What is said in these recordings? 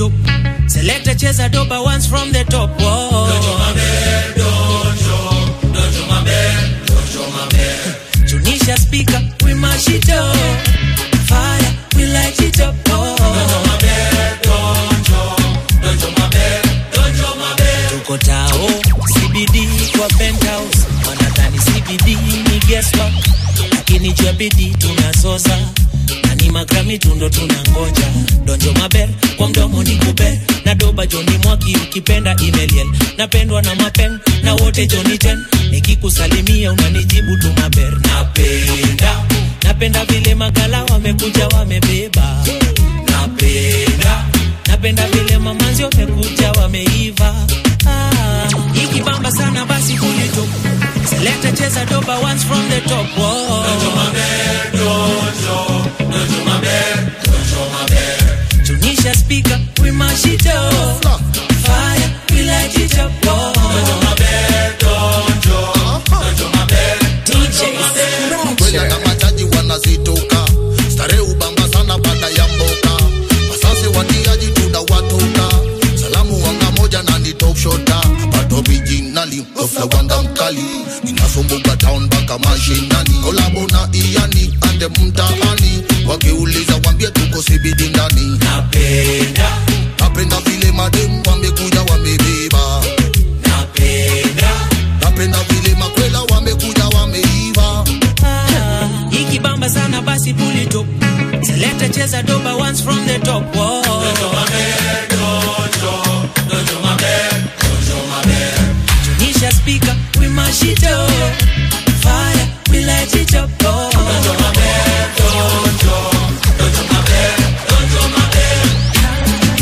top. Select a cheza doba once from the top. Whoa. Dojo maber, dojo, dojo maber, dojo maber. Tunisha speaker, we mash it up. Fire, we light it up. Oh. Dojo maber, dojo, dojo maber, dojo maber. Tuko tao, CBD kwa penthouse. Wanadhani CBD ni guess what? Lakini jua bidii tunazoza na ni magrami tundo tunangoja donjo maber kwa mdomo ni kuber na doba joni mwaki ukipenda imeliel napendwa na mapen na wote joni ten nikikusalimia unanijibu tu maber napenda napenda vile magala wamekuja wamebeba napenda napenda vile mamanzi wamekuja wameiva ah, ikibamba sana basi kulito selekta cheza doba once from the top Whoa. Dojo maber, dojo, dojo maber, dojo maber. Tunisha speaker, we mash it up. Fire, we light it up. Whoa. Dojo maber, dojo, dojo maber. DJ kweli hata machaji wanazitoka starehe ubamba sana baada ya mboka wasasi watiaji tunawatoka salamu wanga moja na ni top shota but originally ofla wanga mkali inasumbuka town mpaka mashinani kolabo na iani ande mtaani wakiuliza wambie tuko sibidi ndani napenda napenda vile mademu wamekuja wamebeba napenda napenda vile makwela wamekuja wameiva Ah, ikibamba sana basi pull it up selekta cheza doba once from the top Whoa. Dojo maber, dojo, dojo maber, dojo maber. Tunisha speaker, we mash it up. Fire, we light it up. Oh. Dojo maber, dojo, dojo maber, dojo maber.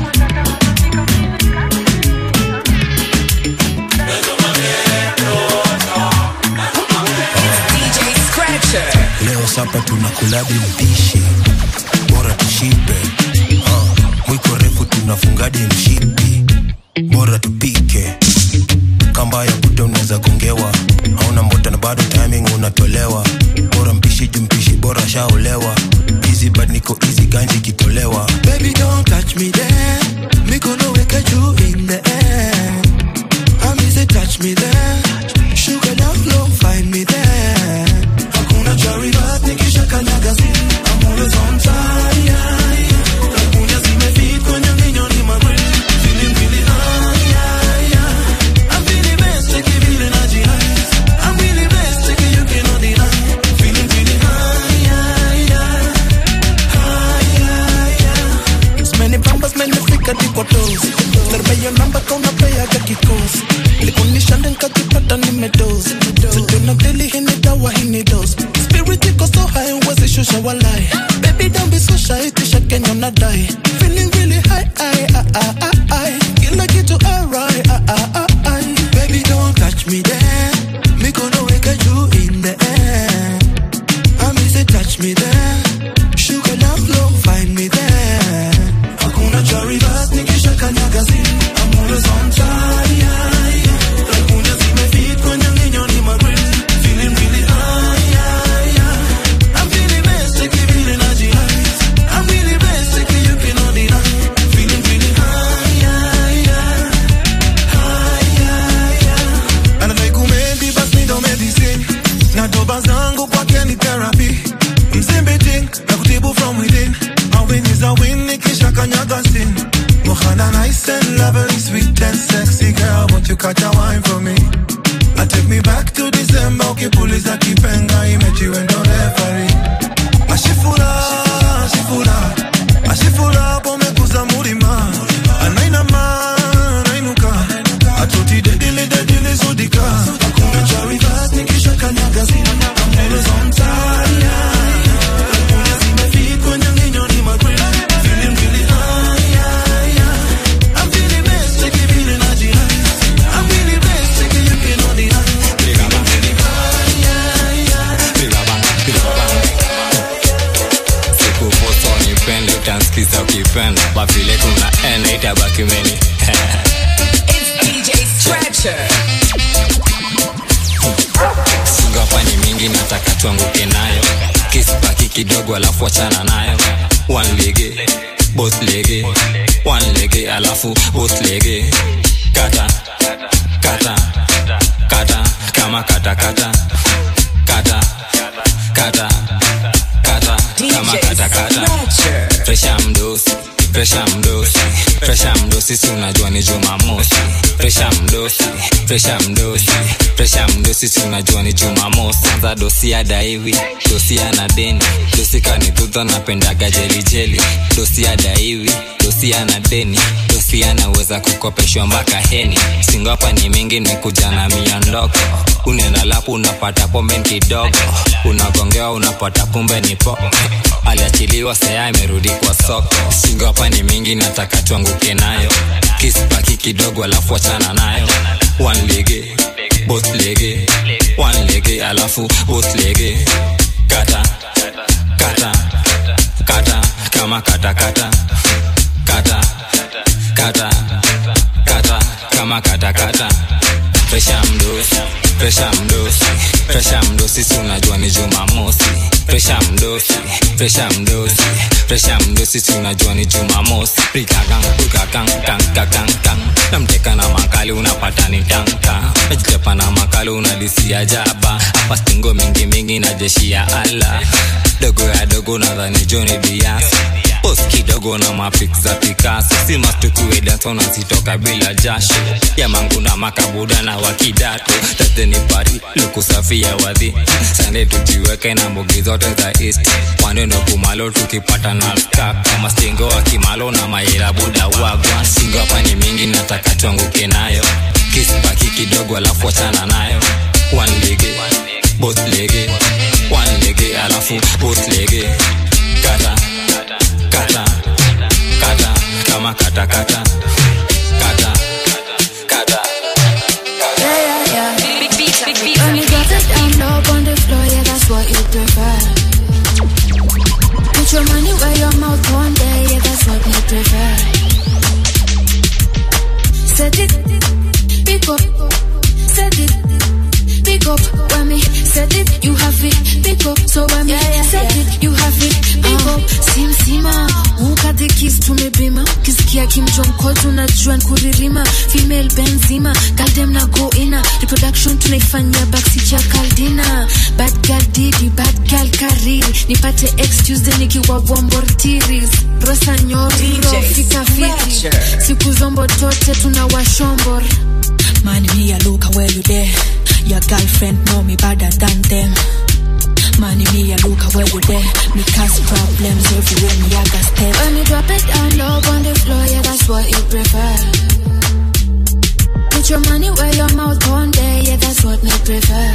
DJ Scratcher. leo sapa tunakuladi mpishi bora tushibe uh, mwiko refu tunafungadi mshipi bora tupike kamba ya kuta unaweza gongewa hauna mbota na bado timing unatolewa bora mpishi juu mpishi bora shaolewa easy but niko easy ganji kitolewa Baby, don't touch me there. Me gonna wake you in the air. I mean, say touch me there. Sugar down low, find me there. Hakuna cherry but nikisha kanyaga zi. I'm always on fire. Kakunya zimefit kwenye minyo ni magri. Feeling really high, high, high. I'm feeling best, take it, feeling energy highs. I'm really best, take it, you cannot deny. Feeling really high, high, high. Many bambas menefika tipo toes Serveyo namba kauna pea ya kikosi Likunishanda nkajipata nimedozi Sijuna deli hini dawa hini dose Spirit iko so high uwezi shusha walai Baby don't be so shy tisha Kenya unadai Feeling really high I, I, I, I, I. Kila kitu alright I, I, I, I. Baby don't touch me there Me gonna wake you in the air I mean say touch me there Sugar down low find me there Hakuna cherry but nikisha kanyaga zi I'm always on fire Lakunya zimefit kwenye nginyo ni magrill Feeling really high, high, high. I'm feeling best, take it, feeling energy highs I'm really best, take it, you cannot deny Feeling really high, high, high. High, high, high. Anadai kumendi bas mi ndo medicine na doba zangu kwake ni therapy mzimbiting na kutibu from within a win is a win nikisha kanyaga sin Mohana nice and lovely sweet and sexy girl won't you catch a wine for me I take me back to December ukipuliza kipenga imechiwe ndo referee ashifura ashifura ashifura pomekuza mulima anainama anainuka atoti dedile dedile zudika hakuna charivat nikisha kanyaga zina I'm always on time Hakuna zimefit kwenye nginyo ni magrill Feeling really high, high, high. I'm feeling best, take it, feeling energy highs. I'm really best, take it, you cannot deny. Feeling really high, high, high. sikuposa unipende utansikiza ukipenda bafile kuna ena itabaki meni It's DJ Scratcher. singapa ni mingi nataka tuanguke nayo kisipaki kidogo alafu achana nayo one ligi both lege one lege alafu both lege kata kata kata kama kata kata kata kata kata kama DJ kata kata Scratcher. presha mdosi presha mdosi presha mdosi si unajua ni jumamosi presha mdosi presha mdosi presha mdosi si unajua ni jumamosi kwanza dosi adaiwi dosi ana deni dosi kanitudha napendaga jelijeli dosi adaiwi dosi ana deni dosi anaweza kukopeshwa mpaka heni singo hapa ni mingi ni kuja na mia ndoko unaenda lapu unapata pombe kidogo unagongewa unapata kumbe ni po aliachiliwa saya imerudi kwa soko singo hapa ni mingi nataka tuanguke nayo kispaki kidogo alafu achana nayo one lege both lege one lege alafu both lege kata kata kata kama kata kata kata kata kata kama kata kata presha mdosi presha mdosi presha mdosi si unajua ni jumamosi presha mdosi presha mdosi presha mdosi si unajua ni jumamosi prikakang prikakang kang kakang kang namteka na makali unapata ni tanka najitepa na makali unalisia jaba hapa stingo mingi mingi na jeshi ya ala dogo ya dogo nadhani joni biasi pos kidogo na mapik za pikaso si mastukuedato nazitoka bila jasho ya mangu na makabuda na wakidato tateni pari lukusafia wadhi sande tujiweke na mbugi zote za east waneno kumalo tukipata na ska kama stingo wa kimalo na maira buda wagwa singo hapa ni mingi nataka tuanguke nayo kispaki kidogo alafu wachana nayo one lege both lege one lege alafu both lege kata kata kata kama kata kata kata kata Yeah, yeah, yeah. Big beats, big beats. When you drop it down low on the floor, yeah, that's what you prefer. Put your money where your mouth one day, yeah, that's what you prefer. Set it, pick up, set it, pick up. When me set it, you have it, pick up. So when me set it, you have it, pick up. Sim sima, ukate kiss tumebima, kisikia kimjonko tunajua nkuririma, female benzima, galdem na go ina, reproduction tunaifanyia backseat ya kaldina, bad girl didi, bad girl kariri, nipate ex Tuesday nikiwa bombortiris, rosa nyoro, DJ fika fiti, Scratcher. siku zombo tote tunawashombor. Man, me a look where you there. Your girlfriend know me better than them. Man, me a look where you there. Me cause problems everywhere. Me a got step. When you drop it down low on the floor, yeah, that's what you prefer. Put your money where your mouth one day, yeah, that's what me prefer.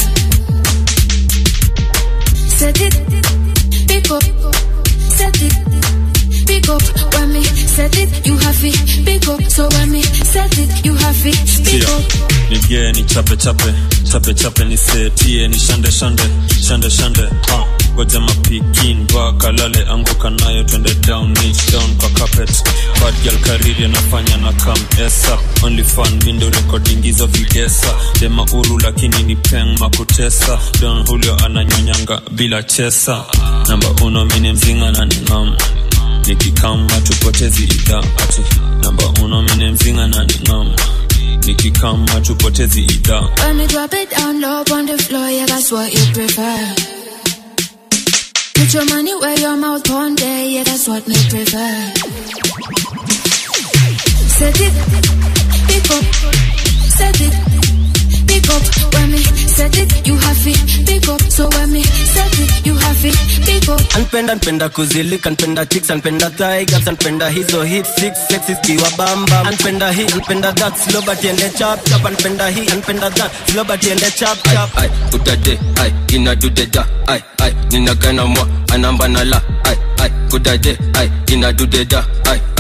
Set it, pick up, set it, pick up. When me set it, you have it, pick up. So when me set it, you have it, pick Tia, up. nigee ni chape chape chape chape ni setie ni shande shande shande shande ha goja mapikin vakalale anguka nayo twende down niche down kwa carpet bad girl kariri anafanya na kam esa only fun window recording hizo vigesa dema uru lakini ni peng makutesa don julio ananyonyanga bila chesa namba uno mini mzinga na ningam nikikama tupotezi idha ati namba uno mini mzinga na ningam nikikama tupotezi idha When me drop it down low on the floor, yeah, that's what you prefer. Put your money where your mouth one day, yeah, that's what me prefer. Set it, pick up, set it, pick up. When me set it, you have it, pick up. So when me set it, you have it, pick up. anpenda npenda kuzilika npenda chicks anpenda tigers anpenda hizo hit six sexy kiwa bamba anpenda hii anpenda that slow but ende chap chap anpenda hii anpenda that slow but ende chap chap ai utade ai inadudeda ai ai ninagana mwa anamba na la ai ai kudade ai inadudeda ai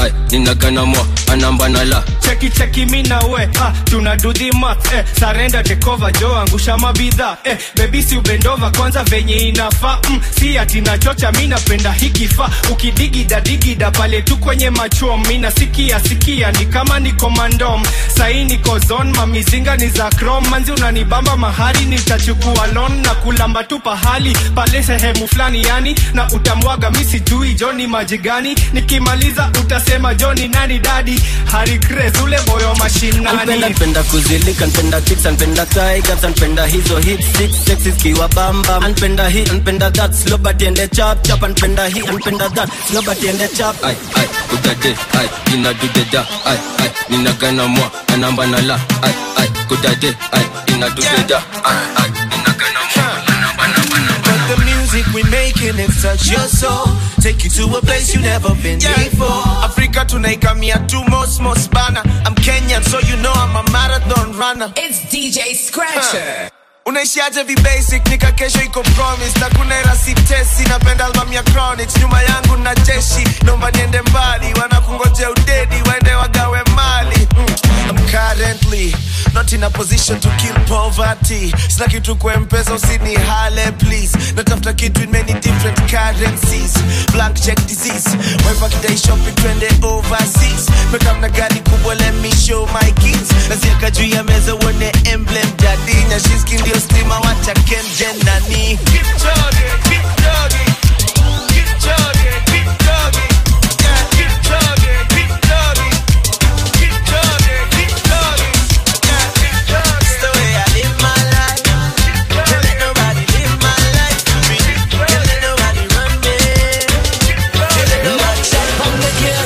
ai ninagana mwa anamba na la cheki cheki mi na we ah, tuna do the math eh, sarenda tekova jo angusha mabidha eh, bebi si ubendova kwanza venye inafaa mm, si ati nachocha mi napenda hikifaa ukidigida digida pale tu kwenye machom mi nasikia sikia ni kama niko mandom sahi niko zon mamizinga ni za krom manzi unanibamba mahali nitachukua lon na kulamba tu pahali pale sehemu fulani yani na utamwaga mi sijui joni maji gani nikimaliza utasema joni nani dadi harikres ule boyo Anpenda mashinani npenda kuzilika npenda chicks anpenda tigers anpenda hizo hip six sexy zikiwa bamba anpenda hii anpenda that slow but ende chap chap anpenda hii anpenda that slow but ende chap ai ai kudade ai inadudeda ai ai ninagana mwa anamba na la ai ai kudade ai inadudeda ai ai ninagana mwa anamba na But the music we making it touch your soul Take you to a place you never been before Africa tunaikamia tu most most bana I'm Kenyan so you know I'm a marathon runner It's DJ Scratcher. unaishiaje vibasic nika kesho iko promise na kuna era sitesi napenda album ya chronics nyuma yangu na jeshi naomba niende mbali wanakungoja udedi waende wagawe mali mm. I'm currently not in a position to kill poverty sina kitu kwa mpesa usini hale please natafuta kitu in many different currencies blank check disease wife akidai shopping twende overseas mekam na gari kubwa let me show my kids nazieka juu ya meza uone emblem jadi nyashiski ndio stima wacha kenjen nani Kipchoge, Kipchoge, Kipchoge, Kipchoge, yeah, Kipchoge, Kipchoge, Kipchoge, Kipchoge, yeah, Kipchoge. It's the way I live my life. Can't let nobody live my life for me. Can't let nobody run me. Can't let nobody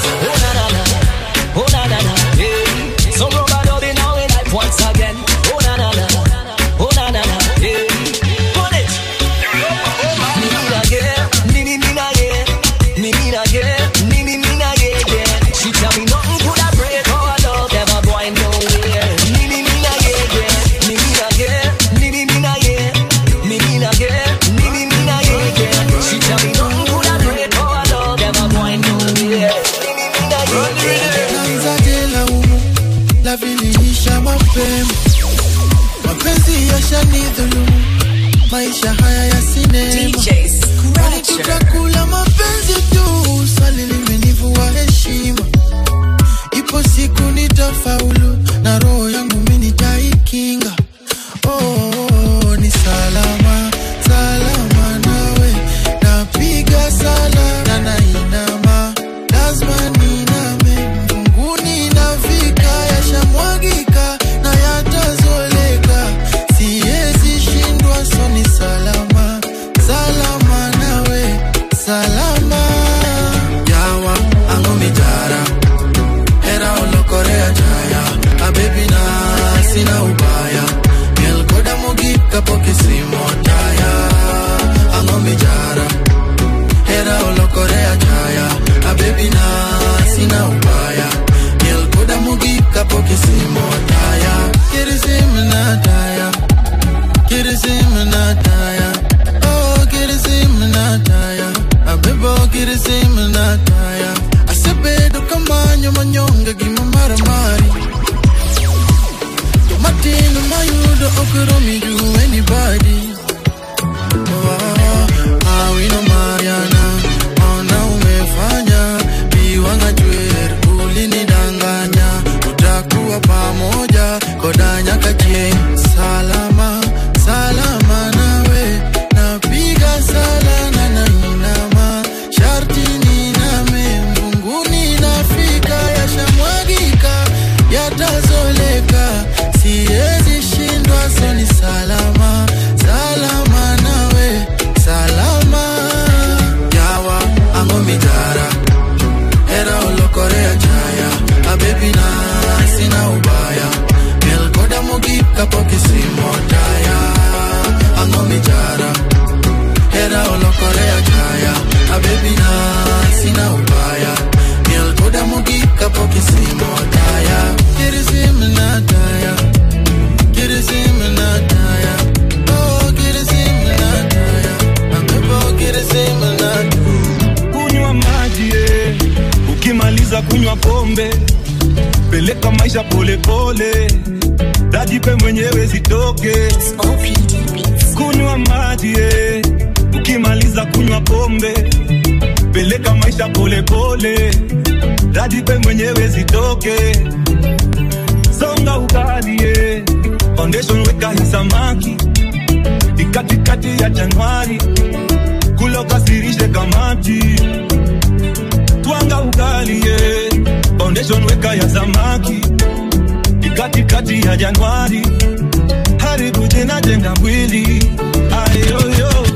Once again, oh na na na, oh na na na, yeah. Put it. Me need again, me me me na yeah, me me na yeah, me me me na yeah yeah. She tell me nothing could have break our love, never going nowhere. Me me me na yeah yeah, me me na yeah, me me me na yeah, me me na yeah, me me me na yeah yeah. She tell me nothing could have break our love, never going nowhere. Me me me na yeah yeah. Naanzaje laumu la viliisha mapema, mapenzi yashanidhulumu, maisha haya ya sinema, Kwani tutakula mapenzi tu, swali limenivua heshima. Ipo siku nitafaulu na roho yangu mimi nitaikinga. Oh, oh, oh, ni salama salama nawe, napiga sala na nainama, lazima niname mbinguni nafika, yashamwagika na yatazoleka, siwezi shindwa, so ni salama salama nawe, salama yawa angomi jara era olokorea jaya abebi na sina ubaya mielkoda mogik kapok isimo taya angomi jara era olokorea jaya abebi na sina ubaya mielkoda mogik kapok isimo taya kirisim na taya kirisim na taya oh kirisim na taya abebo kirisim na taya asebedo kamanyo manyonge gima maramari jomatino mayudo okromi ju anybody Oh, awino mariana ona umefanya biwanga jwer ulinidanganya utakuwa pamoja koda nyaka chieng salama salama nawe napiga sala na nainama sharti niname mbunguni nafika yashamwagika yatazoleka siwezi shindwa soni salama salama nawe salama yawa angomijara era olokorea jaya abebi na sina ubaya mielkoda mogik kapok jipe mwenyewe zitoke kunywa maji eh. ukimaliza kunywa pombe peleka maisha polepole rajipe mwenyewe zitoke songa ugali eh. foundation weka hii samaki ikatikati ya januari kula ukasirishe kamati twanga ugali eh. foundation weka ya samaki ikatikati ya januari haribu jina jenga mwili ayoyo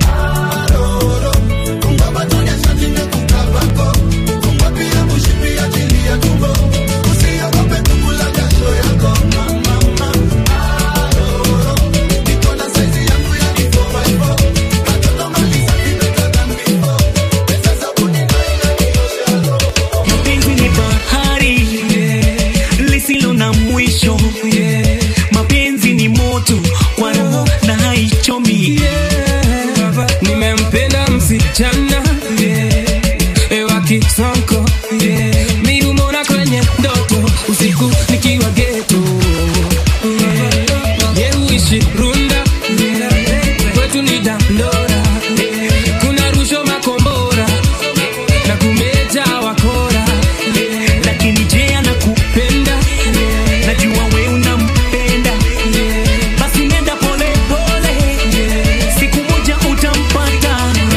mapenzi ni bahari lisilo na mwisho mapenzi ni moto kwa roho na haichomi nimempenda msichana yeah. wa kisonko yeah. mirumona kwenye ndoto usiku nikiwa geto yeah. yeuishi runda yeah. kwetu ni dandora yeah. kuna rusho makombora na kumeja wakora lakini je anakupenda najua we unampenda basi nenda pole pole siku moja utampata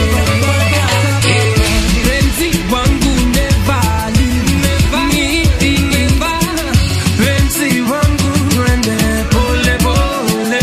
Penzi wangu never leave me, never. Penzi wangu twende pole pole.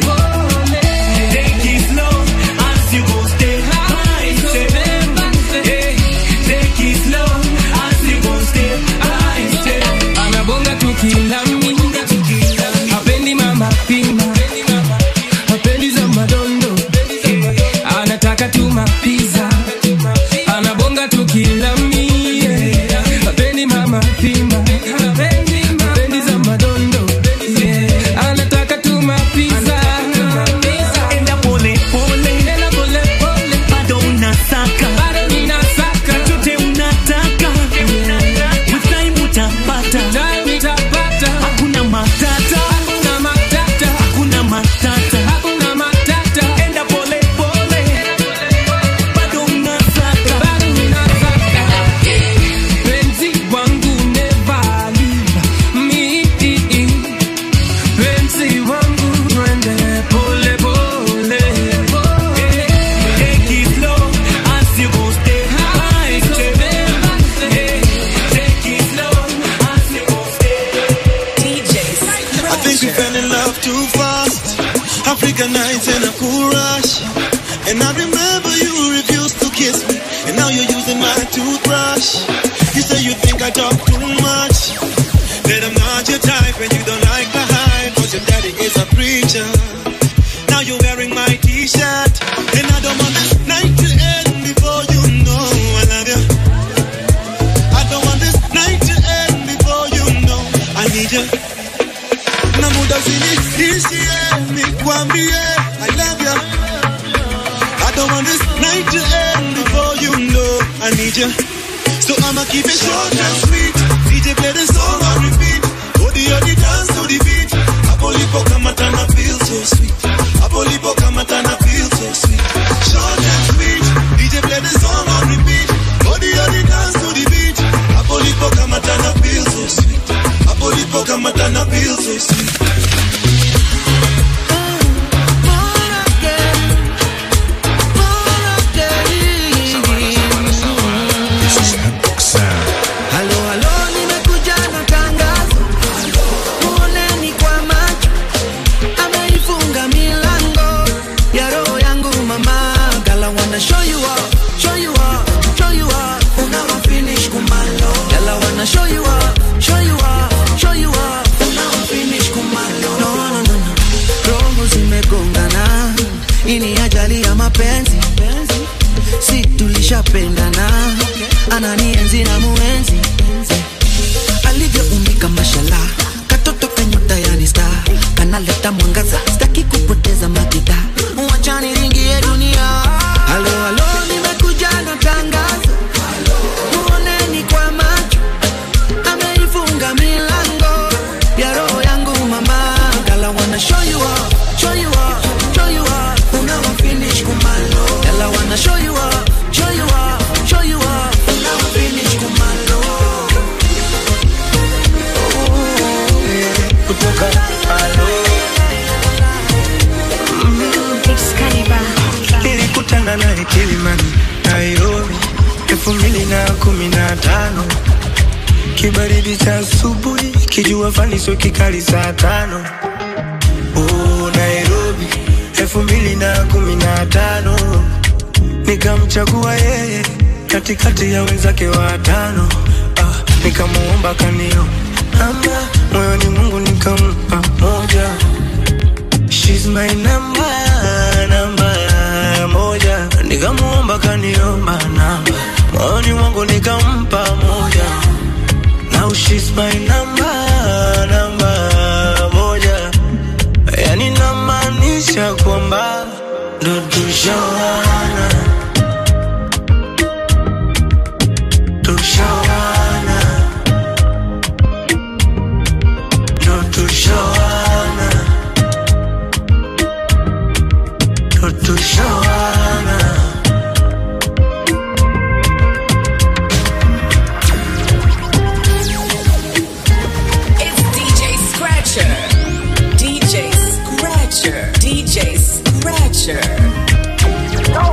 Take it slow as you go step by step. Hey, take it slow as you go step by step. Anabonga tu kilami, hapendi mama pima, hapendi za madondo, anataka tu mapiza. Anabonga tu kilami, hapendi mama pima, hapendi za madondo, anataka tu mapiza. Enda pole pole, Enda pole pole, bado unasaka, bado ninasaka. chochote unataka, with time utapata, Time nitapata. hakuna matata, Hakuna matata, hakuna matata. hakuna matata. Enda pole pole, bado unasaka, Bado ninasaka. Penzi wangu never leave me. Penzi wangu twende pole pole. Take it slow as you go step by step. Hey, take it slow as you go I think we fell in love too fast. African nights in a cool rush. And I remember you refused to kiss me. And now you're using my toothbrush. You say you think I talk too much. That I'm not your type and you don't like the hype. Cause your daddy is a preacher. Now you're wearing my t-shirt. And I don't want this night to end before you know I love you. I don't want this night to end before you know I need you. na muda usinitishie nikwambie I love you I don't want this night to end before you know I need you So I'ma keep it short and sweet DJ play the song on repeat Odi odi dance to the beat Hapo lipo kama tana feel so sweet Hapo lipo kama tana feel so sweet Short and sweet DJ play the song on repeat Odi odi dance to the beat Hapo lipo kama tana feel so sweet Hapo lipo kama tana feel so sweet Halo, halo, nimekuja na tangazo. Muoneni kwa macho. Ameifunga milango ya roho yangu mama. Girl, I wanna show you off, show you off, show you off. Unawa finish kumalo. Girl, I wanna show you off, show you off, show you off. Unawa finish kumalo. No, no, no, no. Roho zimegongana. Hii ni ajali ya mapenzi. Si tulishapendana. Ananienzi na muenzi. Alivyoumbika mashallah. Katoto kanyota yani star. Kanaleta mwangaza. Sitaki kupoteza makita. Wacha niringie dunia. Halo, halo, nimekuja na tangazo. Muoneni kwa macho. Ameifunga milango ya roho yangu mama. Girl, I Kilimani, Nairobi, elfu mbili na kumi na tano kibaridi cha asubuhi, kijua fani sio kikali saa tano. Oh, Nairobi, elfu mbili na kumi na tano nikamchagua yeye katikati ya wenzake watano. Ah, nikamuomba kanio namba moyoni Mungu nikampa moja. She's my number, namba moja. Nikamuomba kaniomba namba moyoni mwangu nikampa moja. Now she's my number, namba moja. Yani namaanisha kwamba ndo tushawana, tushawana, ndo tushawana, ndo tushawana. It's DJ Scratcher. DJ Scratcher. DJ Scratcher.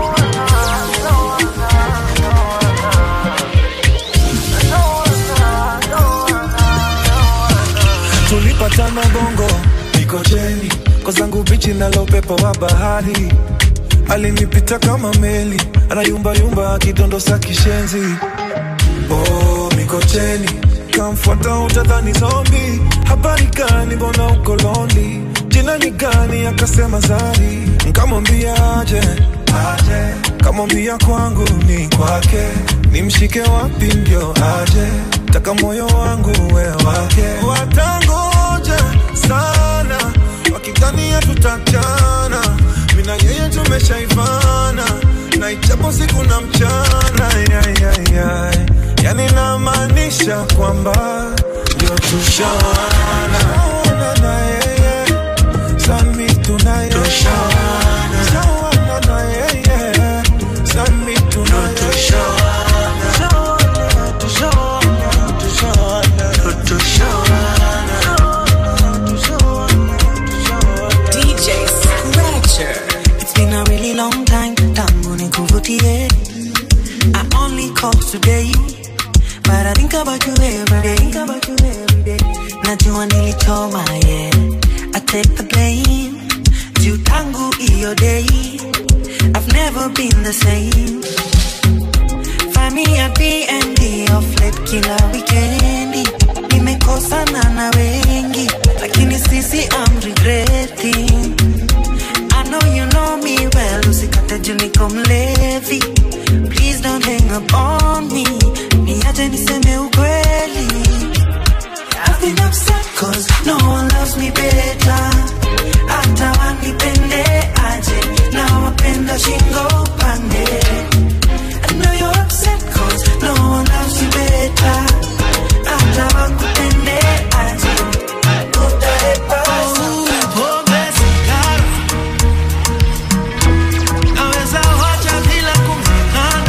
tulipatana bongo mikojeni kwa zangu bichi nalo upepo wa bahari alinipita kama meli anayumbayumba akidondosa kishenzi oh, mikocheni kamfuata utadhani zombi habari gani mbona uko lonely jina ni gani akasema zari nkamwambia aje aje kamwambia kwangu ni kwake nimshike wapi ndio aje taka moyo wangu we wake watangoja sana wakidhania tutachana mina yeye tumeshaivana na ichapo siku na mchana yai, yai, yai. yani namaanisha kwamba ndio tushawana Tushawana na yeye sami tunaye tushawana Tushawana na yeye sami tunaye tushawana tushawana tushawana tushawana DJ Scratcher. It's been a really long time tangu nikuvutie I only call today But I think about you every day Think about you every day Najua nilichoma yeah I take the blame Juu tangu iyo day I've never been the same Find me at B&B off late kila weekendi Nimekosana na wengi Lakini sisi I'm regretting I know you know me well, usikate juu niko mlevi. Please don't hang up on me, niache niseme ukweli. I've been upset cause no one loves me better. Hata wanipende aje, na wapenda shingo upande. I know you're upset cause no one loves you better. Hata wakupende aje, utaepasa. Pombe sigara naweza wacha bila kung'ang'ana,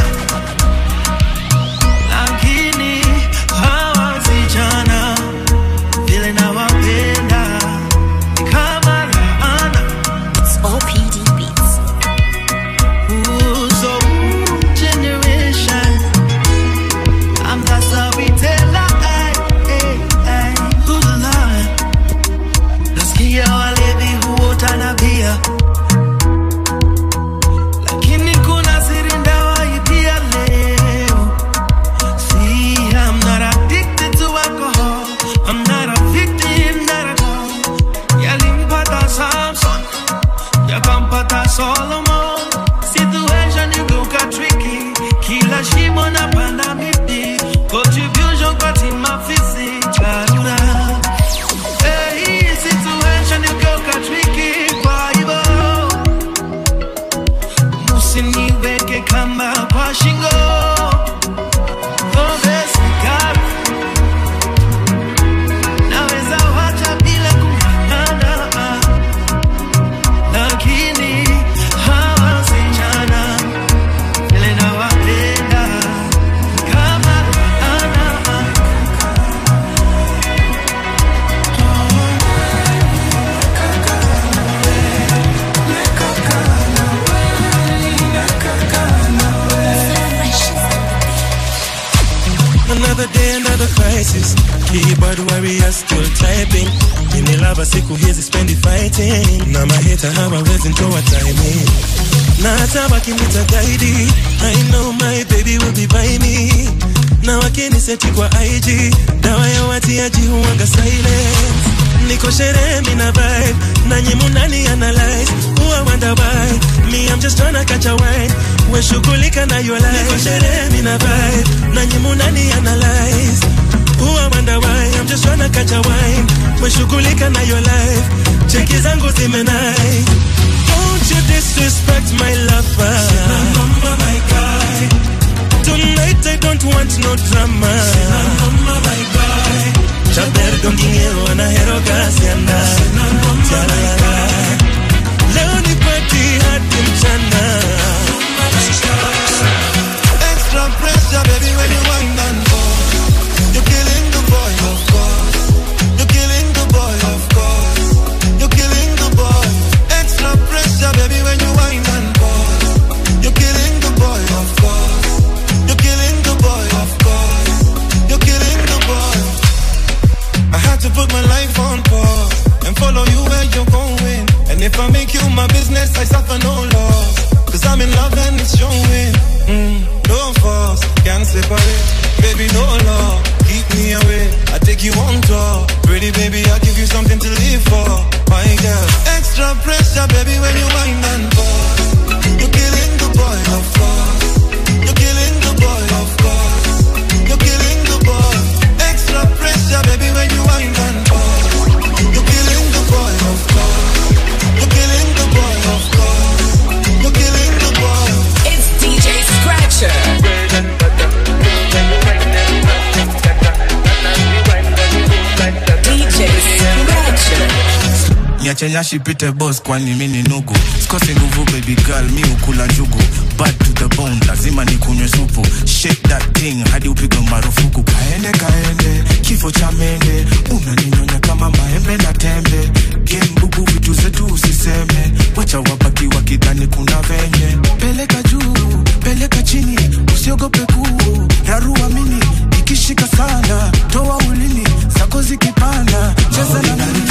lakini hawa vijana vile nawapenda ni kama laana. Ooh, so generation, I'm the storyteller, ay, ay, ay. Who's the lion? Nasikia walevi huota na bia lakini kuna siri ndawaibia leo. See, I'm not addicted to alcohol. I'm not a victim, not at all. Yalimpata Samson, yakampata Solomon. Situation igeuka tricky, kila shimo napanda miti. Contribution kwa timu afisi, dharura. Hey, situation igeuka tricky, kwa hivyo usiniweke kamba kwa shingo Pombe, sigara, naweza wacha bila kung'ang'ana, lakini forward warrior still typing mini lava siku hizi spendi fighting na maheta hawawezi ntoa timing na hata wakinita gaidi I know my baby will be by me na wakiniseti kwa IG dawa ya watiaji huwanga silence niko sherehe mina vibe na nyimu nani analyze huwa wonder why me I'm just tryna catch a wine we shughulika na your life niko sherehe mina vibe na nyimu nani analyze huwa wonder why I'm just tryna catch a wine we shughulika na your life cheki zangu zimenai Don't you disrespect my lover Mama, my guy Tonight I don't want no drama Mama, my guy Chaper con dinero anahero kasiana Tialala Leo ni party hadi mchana Extra pressure, baby, when you wind and fall. You're killing the boy, of course. You're killing the boy, of course. You're killing the boy. Extra pressure, baby, when you wind and fall. You're killing the boy, of course. You're killing the boy, of course. You're killing the boy. I had to put my life on pause and follow you where you're going. And if I make you my business, I suffer no loss. Cause I'm in love and it's showing. Mm, no force, can't separate. Baby, no law, keep me away. I take you on tour. Pretty baby, I'll give you something to live for. My girl, extra pressure, baby, when you wind and pause. You're killing the boy, of course. You're killing the boy, of course. You're killing the boy. Extra pressure, baby, when you wind and pause. You're killing the boy, of course. You're killing the boy, of course. You're killing the boy. It's DJ Scratcher. DJ Scratcher. niache nyashi pite boss kwani mi ni nugu sikosi nguvu baby girl mi ukula njugu bad to the bone lazima nikunywe supu shake that thing hadi upigwe marufuku kaende kaende kifo cha mende unaninyonya kama maembe na tembe gembugu vitu zetu usiseme wacha wabaki wakidhani kuna venye peleka juu peleka chini usiogope kuu rarua mini ikishika sana toa ulimi zako zikipanda cheza na mimi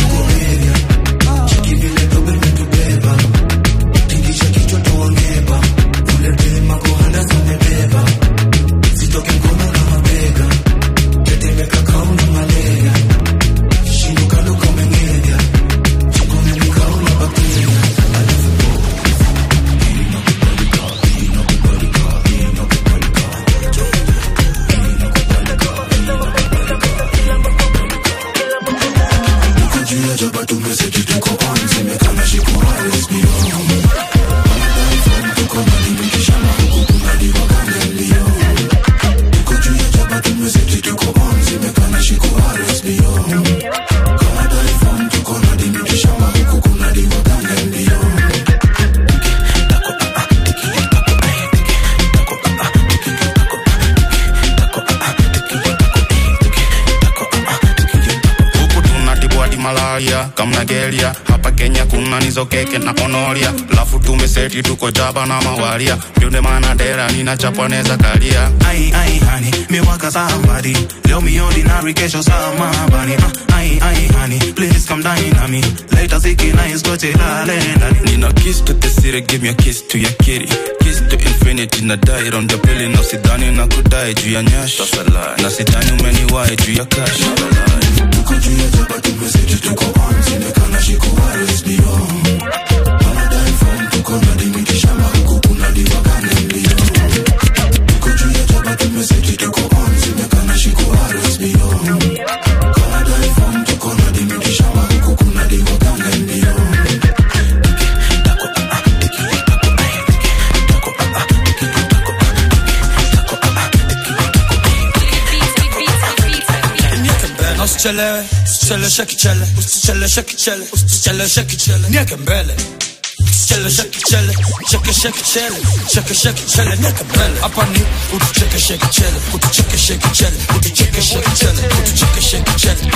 huku tunatibu hadi malaria kamna gelia hapa kenya kuna nizo keke na konoria lafu tumeseti tuko jaba na mawaria ndio maana dera nina chaponeza kalia Ai, ai, honey, me waka somebody. Leo me ordinary, kesho somebody. Uh, ai, ai, honey, please come dine on me. Later, ziki na iskoche lale ndani. nina kiss to the city give me a kiss to your kitty kiss to infinity na die round the belly na sidhani na kudai juu ya nyash na sidhani umeniwahi juu ya cash tuko juu ya jaba tumeseti tuko on zimekana shiko waris beyond wanadai form tuko na dimiti shamba huku kuna diwa gani mbio tuko juu ya jaba tumeseti tuko on zimekana shiko waris beyond wanadai form tuko na dimiti shamba huku kuna diwa gani mbio usichelewe usichelewe shakichele usichelewe shakichele usichelewe shakichele nieke mbele usichelewe shakichele cheke shakichele cheke shakichele nieke mbele hapa ni utucheke shakichele utucheke shakichele utucheke shakichele utucheke shakichele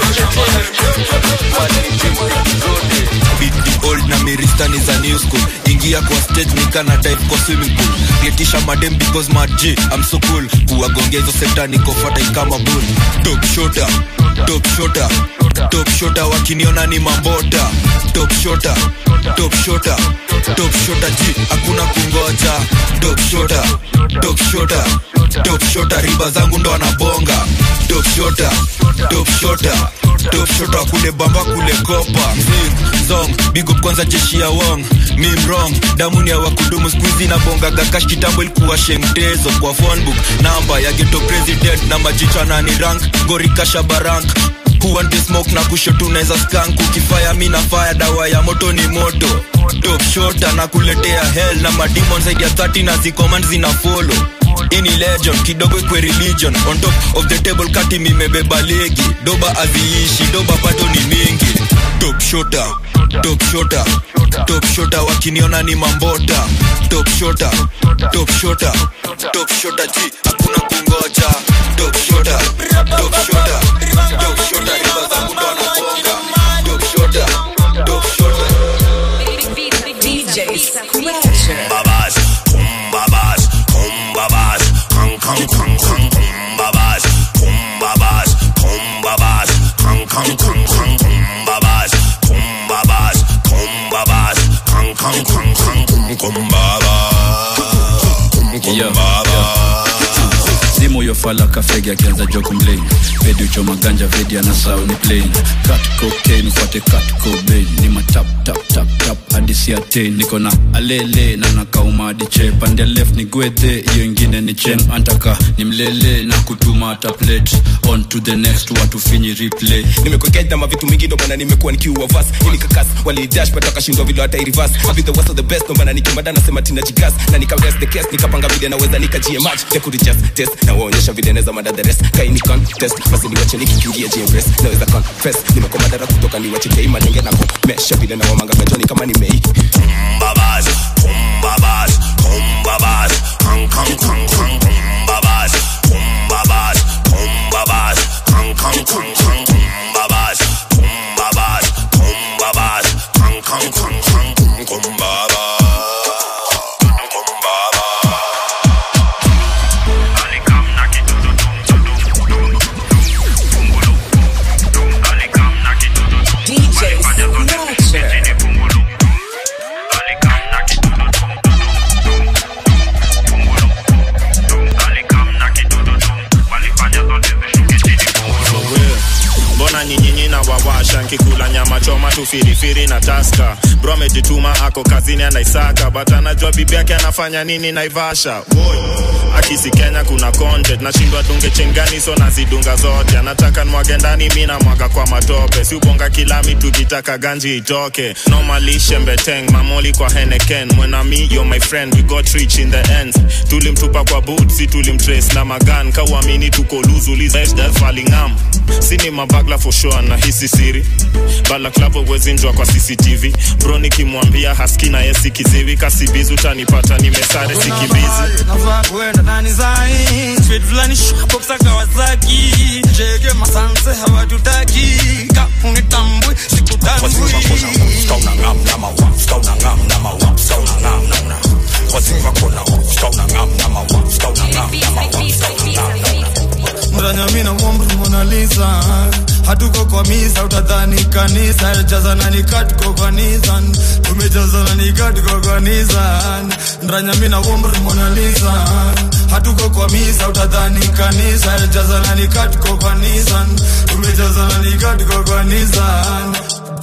Beat the old na mirista ni za new school kuingia kwa stage nikana dive kwa swimming pool getisha madem because my G I'm so cool kuwagongea hizo sekta niko fertile kama bull top shota top shota top shota wakiniona ni mambota top shota top shota top shota G hakuna kungoja top shota top shota top shota riba zangu ndo anabonga top shota top shota top shota kule bamba kule kopa Zing, zong big up kwanza jeshi ya wong mim wrong damu ni ya wakudumu skuizi na bonga gakash kitambo ilikuwa shengtezo kwa phone book namba ya geto president na majicha na ni rank gorikasha barank Who want the smoke na kusho tunaweza skank ukifaya mi na fire dawa ya moto ni moto top shota na kuletea hell na mademon zaidi ya 30 na zikoman zina follow ini legend kidogo ikwe religion on top of the table kati mimebeba legi doba aziishi doba pato ni mingi top shota top shota top shota wakiniona ni mambota top shota top shota top shota ji hakuna kungoja top shota top shota top shota riba zangu ndo anabonga top shota top shota DJ Scratcher. Babas, kumbabas, kumbabas, kang kang kang kang kumbabas, kumbabas, kumbabas, kang kang kang kang kumbabas, kumbabas, kumbabas, kang kang kang kang kum kumbabas, kum kumbabas. simu yofala kafegi akianza jo kumlain pedi uchoma ganja vedi anasau ni plain kat cocaine ufuate kat cobain ni matap tap tap tap hadi siatein niko na alele na nakauma hadi che pande left ni gwedhe hiyo ingine ni chen antaka ni mlele na kutuma hata plate on to the next watu finyi replay nimekoketa mavitu mingi ndo maana nimekuwa nikiua vas ili kakas walidash but wakashindwa vile hata reverse I be the worst of the best ndo maana nikimada nasema tina jigas na nika rest the case nikapanga vile naweza nikajie match ya kurijust test na waonyesha vile naweza mada the rest kai ni contest basi niwache nikikiingia GMS naweza confess nimekuwa madara kutoka niwache kei madenge na kumesha vile na wamanga gajoni kama ni mei kumbabas, kumbabas, kumbabas, kang kang kang kang kumbabas, kumbabas, kumbabas, kang kang kang kang kumbabas, kumbabas, kumbabas, kang kang kang kang kum kumbabas, kumbabas. DJ Scratcher. mbona nyinyinyi na wawasha nkikula nyama choma tu firifiri na taska bro amejituma ako kazini anaisaka but anajua bibi yake anafanya nini naivasha Boy. akisi kenya kuna content nashindwa dunge chengani so nazidunga zote anataka nwage ndani mi namwaga kwa matope si ubonga kilami tukitaka ganji itoke normally shembeteng mamoli kwa heneken mwenami yo my friend we got rich in the ends tulimtupa kwa boot si tulimtrace na magan kauamini tuko luzulizfalingam sini mabagla for sure na hisi siri balaklavo wezinjwa kwa cctv bro nikimwambia haski na yesi kiziwi kasibizi utanipata nimesare sikimbizi navaa kuenda ndani zai street fulani shopsa kawasaki jege masanse hawatutaki kaunitambwi sikutambwi mranyamina mwomri monalisa hatuko kwa misa utadhani kanisa jazana nikatuko kwa nisan tumejazana nikatuko kwa nisan mranyamina womri monalisa hatuko kwa misa utadhani kanisa jazana nikatuko kwa nisan tumejazana nikatuko kwa nisan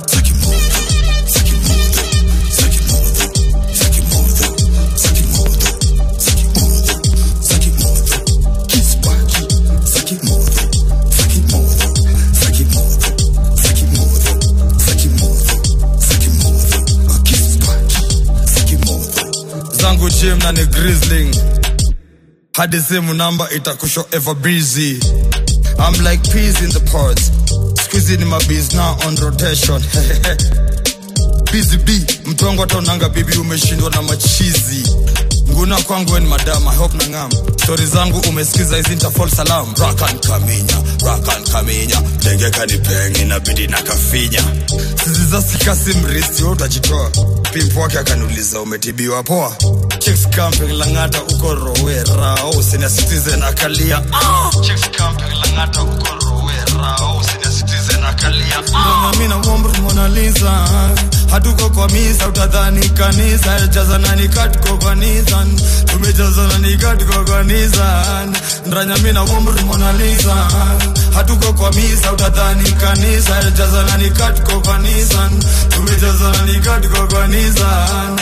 zangu gym na ni grizzling hadi simu namba itakusho ever busy I'm like peas in the pods squeezy ni mabees now on rotation busy b mtongo ataonanga bibi umeshindwa na machizi nguna kwangu weni madam i hope na ngam stori zangu umesikiza hizi nitafol salam rakan kaminya rakan kaminya dengeka ni pengi inabidi na kafinya sizizasikasi mristi we utajitoa pimpu wake akaniuliza umetibiwa poa chicks camping langata uko rowera oh, senior citizen akalia ah! chicks camping langata uko rowera oh, senior citizen akalia ah! mimi na umri Mona Lisa hatuko kwa misa utadhani kanisa jazana ni katuko kwa Nissan tumejazana ni katuko kwa Nissan ndranya mimi na umri Mona Lisa hatuko kwa misa utadhani kanisa jazana ni katuko kwa Nissan tumejazana ni katuko kwa Nissan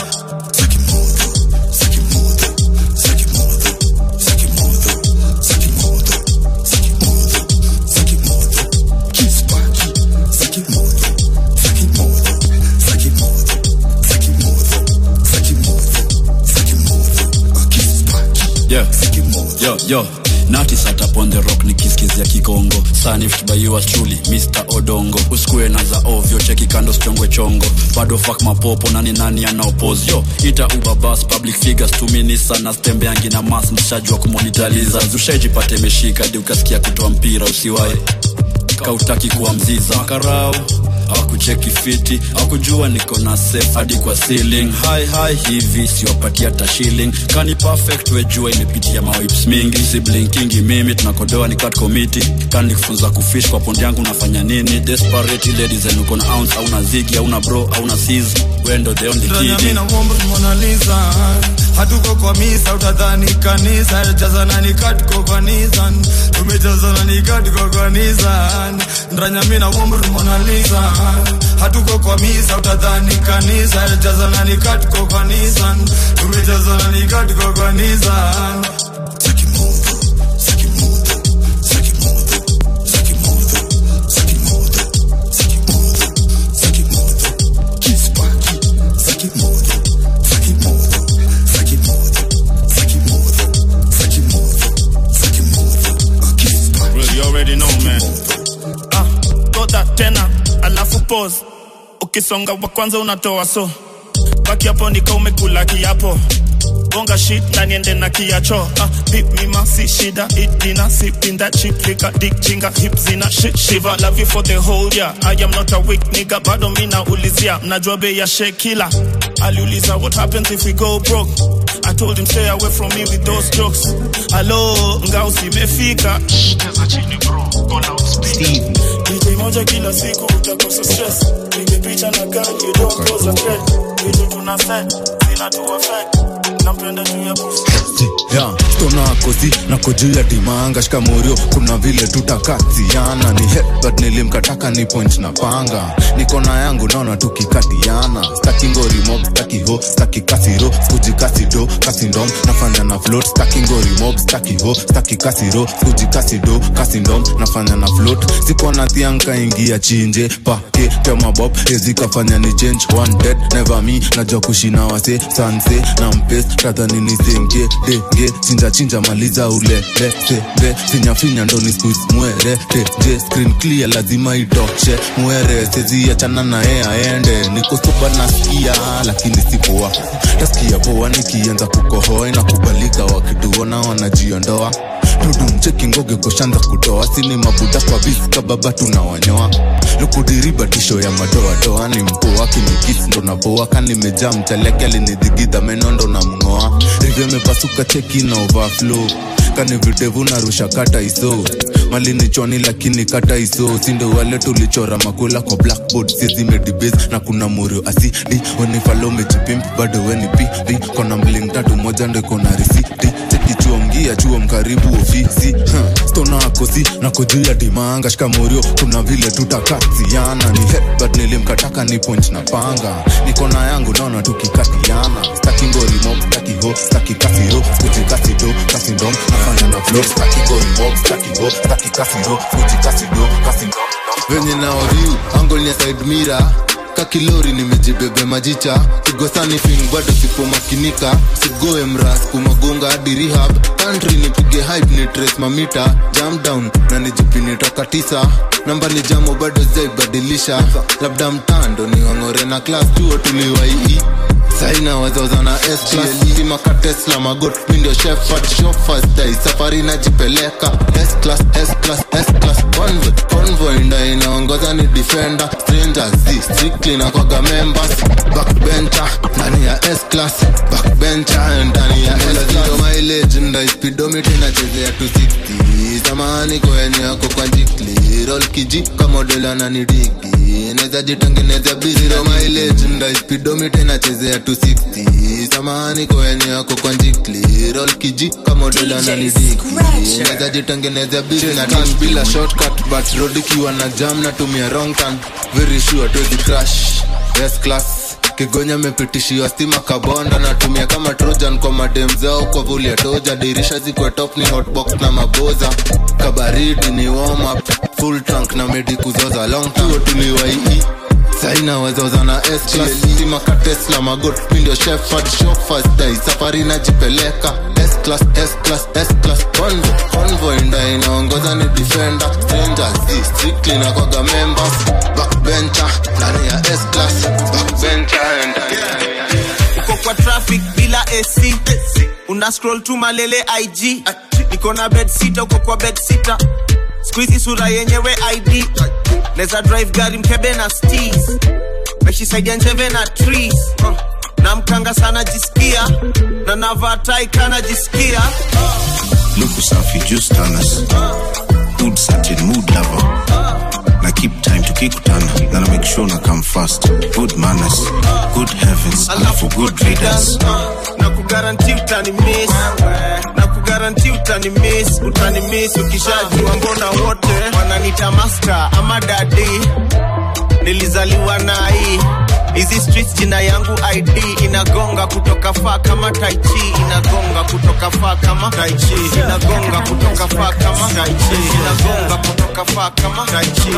yeah. yo, yo. Nati sat up on the rock nikisikizia kikongo Sanift by yours truly Mr. Odongo usikue na za ovyo cheki kando sichongwe chongo bado fuck mapopo nani nani anaopoz yo ita uber bus public figures tumini sana stembeangi na mas mshajua kumonitaliza zushaijipate meshika di ukasikia kutoa mpira usiwae kautaki kuwa mziza makarau akucheki fiti akujua niko na safe hadi kwa ceiling hi hi hivi siwapatia hata shilling kani perfect wejua imepitia mawips mingi siblinkingi mimi tunakodoa ni cut committee kani kufunza kufish kwa pondi yangu unafanya nini desperate ladies and uko na ounce au na zigi au na bro au na sis wendo the only Ndranya kid mimi na umri Mona Lisa hatuko kwa misa utadhani kanisa jazana ni katuko kwa Nissan tumejazana ni katuko kwa Nissan ndranya mimi na umri Mona Lisa hatuko kwa misa utadhani kanisa jazana ni katuko kwa Nissan tumejazana ni katuko kwa Nissan Well, you already know man ah, toda tena alafu pause ukisonga wa kwanza unatoa so baki hapo nika umekula kiapo bonga shit na niende na kiacho ah, pip mima si shida eat dinner sip in that chick liquor dick chinga hip zina shit shiva love you for the whole year I am not a weak nigga bado mina ulizia mnajua bei ya shekila aliuliza what happens if we go broke I told him stay away from me with those jokes Hello, ngao simefika Cheza chini bro, gonna outspeed DJ moja kila siku utakosa stress Pige picha na gani, you don't cause a threat Vitu tuna set, zina tu affect Nampenda juu ya pussy ya stona kosi nako juu ya dimanga shikamorio kuna vile tutakaziana ni headbutt nilimkataka ni point na panga niko na yangu naona tukikatiana staki ngorimo staki ho staki kasiro skuji kasido kasindom nafanya na float staki ngorimo staki ho staki kasiro skuji kasido kasindom nafanya na float siko na thianka ingia chinje pake temabob ezikafanya ni change one dead never me najua kushina wase sanse na mpes kadhani nisenge denge chinja chinja maliza ulele sebe finyafinya ndo ni squeeze mwere teje screen clear lazima itoshe mwere sezi achana naye aende niko soba nasikia lakini si poa tasikia poa nikianza kukohoa inakubalika wakituona wanajiondoa dudu mcheki ngoge koshanza kutoa sini mabuda kwa viska baba tunawanyoa lukudiriba tisho ya madoadoa ni mpoa kinikisi ndo napoa kanimejaa mchaleke alinidhigidha meno ndo na mng'oa rivyo imepasuka cheki na overflow kani videvu narusha kata iso malini choni lakini kata iso sindo wale tulichora makula kwa blackboard sizimedibase na kuna murio asidi wenifalo mejipimp bado weni pipi kona mling tatu moja ndo iko na risiti cheki chuo mgia chuo mkaribu ofisi huh. stona akosi nako juu ya dimanga shikamorio kuna vile tutakaziana ni headbutt nilimkataka ni point na panga niko na yangu naona tukikatiana staki ngorimo staki ho staki kasiro skuji kasido kasindom nafanya na flow staki ngorimo staki ho staki kasiro skuji kasido kasindom venye naoriu angol ya side mira kakilori nimejibebe majicha kigosani fin bado sipomakinika sigoe mras kumagonga hadi rehab country nipige hype ni trace mamita jam down na nijipini toka tisa namba ni jamo bado zaibadilisha labda mtando ni wang'ore na class chuo tuliwaii saina wazoza na stima ka tesla magot mindio shefard shofasdai safari najipeleka S-class, S-class, S-class, convoy, convoy nda inaongoza ni defender strangers z strictly na kwaga members backbencher ndani ya S-class backbencher ndani ya S-class mileage nda speedometer inachezea 260 samahani kwenye yako kwa jikli roll kiji kama dola na nidigi naweza jitengeneza biziro mileage nda speedometer inachezea 260 samahani kwenye yako kwa jikli roll kiji kama dola na nidigi naweza jitengeneza bizi na tan bila shortcut but road ikiwa na jam natumia wrong turn very sure tuwezi crash yes class kigonya amepitishiwa stima kabonda natumia kama trojan kwa madem zao kwa vuli ya toja dirisha zikwe top ni hotbox na maboza kabaridi ni warm up full tank na medi kuzoza long tuo tuliwaii saina wazoza na stima ka tesla magot mindio shefard shofasdai safari najipeleka S-class, S-class, S-class, convoy, convoy nda inaongoza ni defender strangers z strictly na kwaga members backbencher ndani ya S-class backbencher ndani uko kwa traffic bila ac una scroll tu malele ig niko na bed sita uko kwa bed sita skuizi sura yenyewe id neza drive gari mkebe na stis meshisaidia njeve na trees uh. na mkanga sana jisikia na navatai kana jisikia luku safi just tanas good certain mood lover na keep time tukikutana na na make sure na come fast good manners good heavens alafu good readers na kugaranti utani miss na kugaranti utani miss utani miss ukishajua mbona wote wananita master ama dadi nilizaliwa na hii hizi streets jina yangu id inagonga kutoka faa kama taichi inagonga kutoka faa kama taichi inagonga kutoka faa kama taichi inagonga kutoka faa kama taichi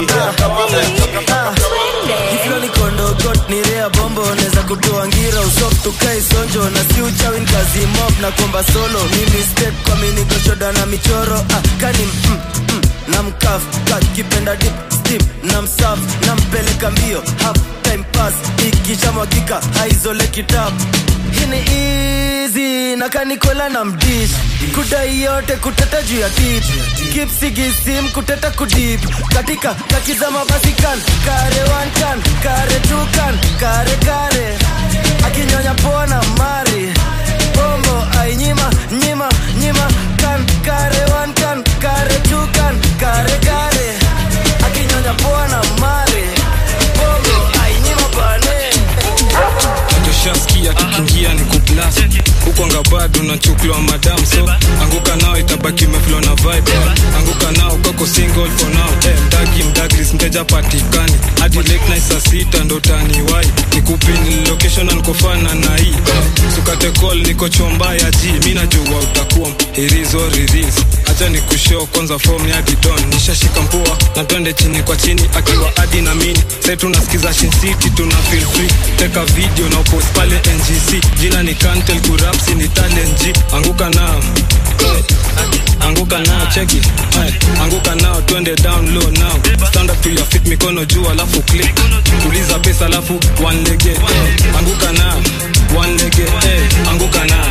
Iflo ni kondo got ni rea bombo neza kutoa ngira usok tukai sonjo na si uchawin kazi mob na komba solo mimi step kwa mini gochoda na michoro ah, kani mm, mm, na mkaf kakipenda dip steam na msaf na mpeleka mbio half time pass ikishamwagika haizole kitab hini easy na kanikola na mdish kudai yote kuteta juu ya tip kipsigisim kuteta kudip katika kakizama basi kan kare one kan kare two kan kare kare akinyonya pona mari bombo ainyima nyima nyima kan kare one kan kare two kan kare kare akinyonya pona mari bombo ainyima bane toshaskia kikingia ni kuplas hukwanga bado nachuklwa madam so anguka nao itabaki meflo na vibe anguka nao kako single for now hey, mdagi mdagris mteja patikani hadi late night saa sita ndo taniwai nikupini location ankofana na hii hey, sukate call niko chomba ya ji mi najua utakuwa irizo riris acha ni kushow kwanza form ya didon nishashika mpua na twende chini kwa chini akiwa adi na mini sai tunasikiza Shin City tuna feel free teka video na upost pale ngc jina ni kantel kurapsi ni talent G anguka nao anguka nao cheki Ay, anguka nao twende down low now stand up to your feet mikono juu alafu click tuliza pesa alafu one lege eh, anguka nao one lege eh, anguka nao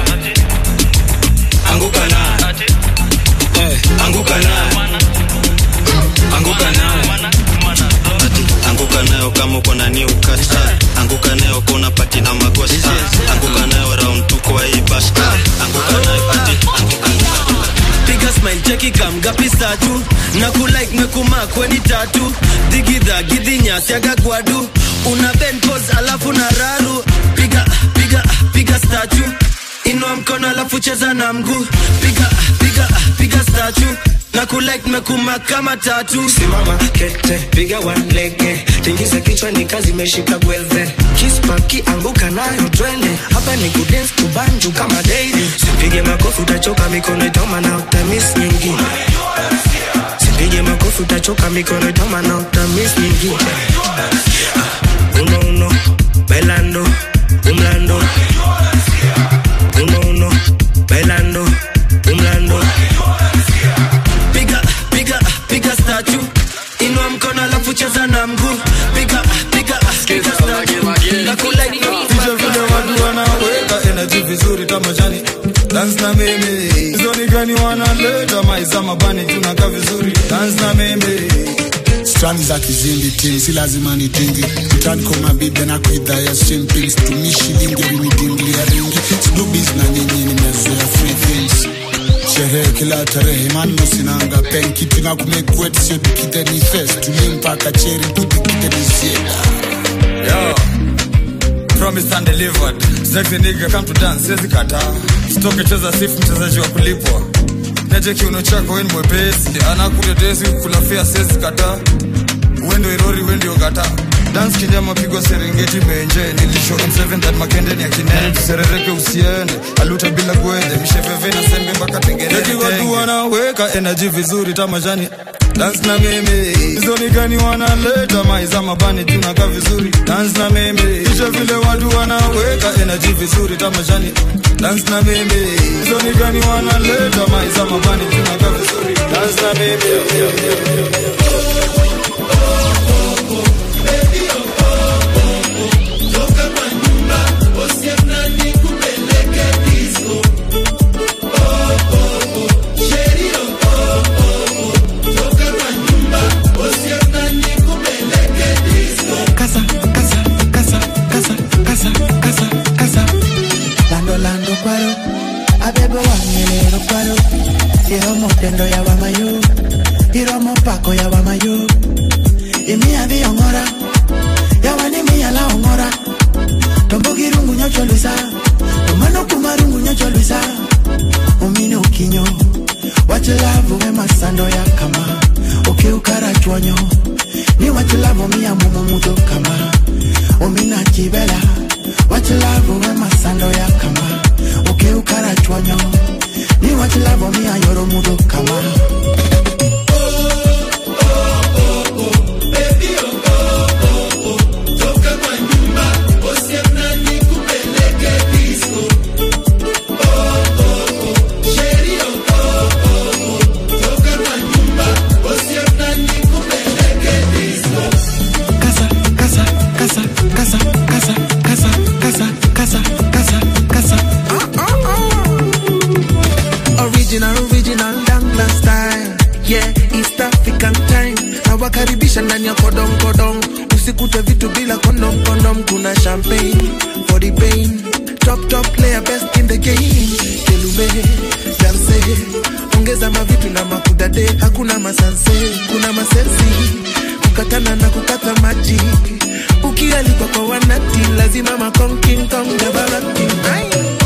anguka nao eh, anguka nao anguka nao anguka nayo kama uko na new cut ah. anguka nayo kuna pati na magos ah. anguka nayo round tu kwa hii bash ah. anguka nayo ati piga smile cheki kamgapi statu na kulike mekuma kweni tatu digidha gidhinyasi agagwadu una ben pose alafu na raru piga piga piga statu inua mkono alafu cheza na mguu piga piga piga statu na kulike mekuma kama tatu simama kete piga one lege tingiza kichwa ni kazi imeshika gwelve kispaki anguka nayo twende hapa ni kudance kubanju kama daily sipige makofi utachoka mikono itoma na utamis nyingine sipige makofi utachoka mikono itoma na utamis nyingine Ah, uno uno bailando umlando uno uno bailando umlando piga piga piga statu inua mkono alafu cheza na mguu piga piga piga statu na kulike Vile vile watu wana dance na mimi zoni gani wanaleta maiza mabani tunaka vizuri dance na mimi strani za kizindi ti si lazima nitingi utankoma bibi na kuidhaya simpings tumi shilingi rinidinglia ringi sidubis na nyinyi nimezoea free things sherehe kila tarehe manno sinanga pen kitu na kumekwet sio dikite ni fes tumi mpaka cheri kudikite ni sieda Yo, promised and delivered. Sexy nigga come to dance, siwezi kataa. Stoke cheza sifu mchezaji wa kulipwa. Neje kiuno chako weni mwepesi, anakutetesi kulafia siwezi kataa. Wendo irori wendi ogata. Dance kinyama pigo Serengeti menje nilisho M7 that makende ni akinene tuserereke usiende aluta bila gwede misheveve na sembe mpaka tengeneze Eti watu wanaweka energy vizuri tamashani dance na mimi zoni gani wanaleta maiza mabani tunaka vizuri dance na mimi kisha vile watu wanaweka energy vizuri tamashani dance na mimi zoni gani wanaleta maiza mabani tunaka vizuri dance na mimi Casa, casa, casa, casa, casa, casa, casa. Lando, lando, kwaro. Abebo wangelero kwaro. Iromo tendo ya wamayo. Iromo pako ya wamayo. Imi adhi ongora. Yawani mi ala ongora. Tombo girungu nyocho luisa. Tomano kumarungu nyocho luisa. Umine ukinyo. Wachilavu we masando ya kama. Ukiukara chonyo. Ni wachilavu mi amumu mudo kama. Umina chibela. Wachilavu we masando ya kama. Ukiukara chonyo. Ni wachilavu mi ayoro mudo kama. Casa, casa, casa, casa, casa, casa, casa, casa, casa, casa. Original, original Dangla style. Yeah, East African time. Nawakaribisha ndani ya kodong kodong. Usikute vitu bila kondom kondom. Kuna champagne for the pain. Top top player best in the game. Kelume, danse. Ongeza mavitu na makudade. Hakuna masanse, kuna masensi. Kukatana na kukata maji. Ukialikwa kwa wanati, lazima makong king kong develop. Aye.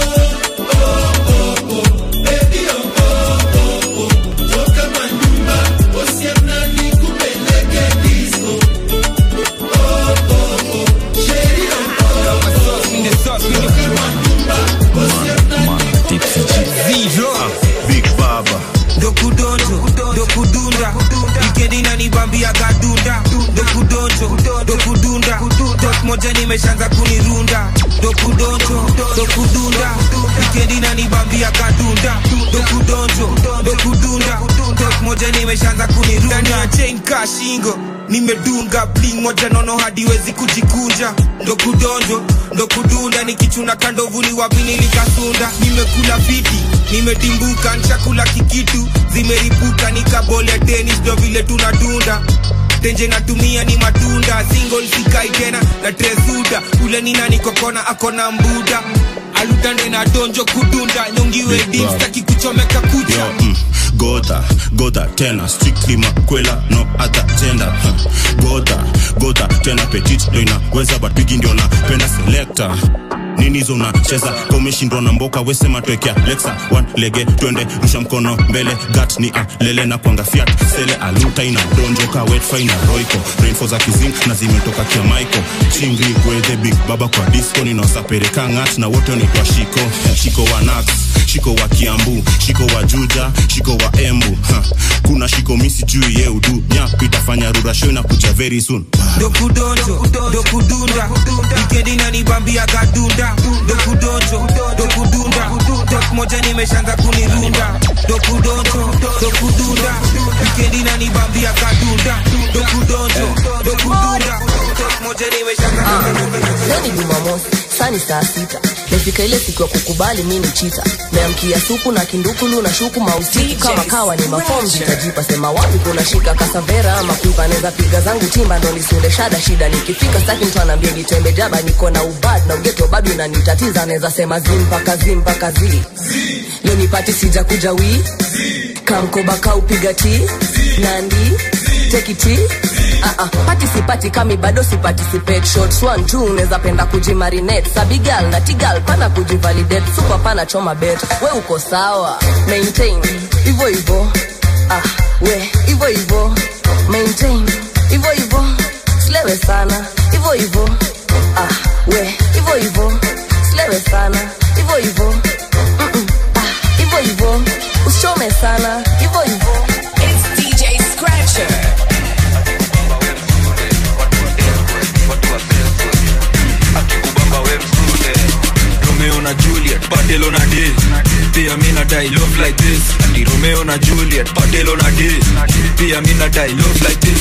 Big Baba dokudonjo dokudunda wikendi nanibambia gadunda dokudonjo dokudunda tok moja nimeshaanza kunirunda dokudonjo dokudunda wikendi nanibambia gadunda dokudonjo dokudunda tok moja nimeshaanza kunirunda ndani ya chain ka shingo nimedunga bling moja nono hadiwezi kujikunja ndokudonjo ndokudunda nikichuna kandovuni wapi nilikasunda nimekula fiti nimetimbuka nchakula kikitu zimeripuka nikabole tenis ndo vile tunadunda tenje natumia ni matunda single sikai tena na tresuda ule nina nikokona akona mbuda alutande na donjo kudunda nyongiwe dim staki kuchomeka kucha Yo, mm, Goda, Goda tena strictly makwela no other gender huh. Goda, Goda tena petit ndo inaweza but bigi ndio napenda selector nini hizo unacheza ka umeshindwa na mboka wesema twekea lexa one lege twende rusha mkono mbele gat ni alele na kwanga fiat sele aluta ina donjoka wetfa ina roiko rainfo za kizing na zimetoka kia maiko chingri gwedhe big baba kwa disco ninaosapereka ngat na wote wanaitwa shiko shiko wa nax shiko wa kiambu shiko wa juja shiko wa embu ha. kuna shiko misi juu ye udu nyap itafanya rurasho inakuja very soon dokudonjo dokudunda wikendi nanibambia gadunda dokudonjo dokudunda tok moja nimeshaanza kunirunda dokudonjo dokudunda wikendi nanibambia gadunda dokudonjo dokudunda tok moja nimeshaanza Leo ni Jumamosi, saa ni saa sita. Let's ikifika ile siku ya kukubali mi ni chita meamkia supu na kindukulu na shuku mausiku kama kawa ni mafom zitajipa sema wapi kuna shika kasavera ama kuiva neza piga zangu timba ndo nisunde shada shida nikifika staki mtu anaambia nitembe jaba niko na ubad na ugeto bado inanitatiza naweza sema zi mpaka zi mpaka zi leo nipati sija kuja wi kamkoba kaupiga ti nandi tekiti Uh-uh. pati sipati kami bado siparticipate shots one two unaweza penda kujimarinate sabigal na tigal pana kujivalidate super pana choma bet we uko sawa maintain hivyo hivyo ah, we hivyo hivyo maintain hivyo hivyo slewe sana hivyo hivyo ah, we hivyo hivyo slewe sana hivyo hivyo Mm-mm. ah, hivyo hivyo usichome sana hivyo hivyo It's DJ Scratcher. romeo na juliet patelo na d pia mi nadai love like this ati romeo na juliet patelo na d pia mi nadai love like this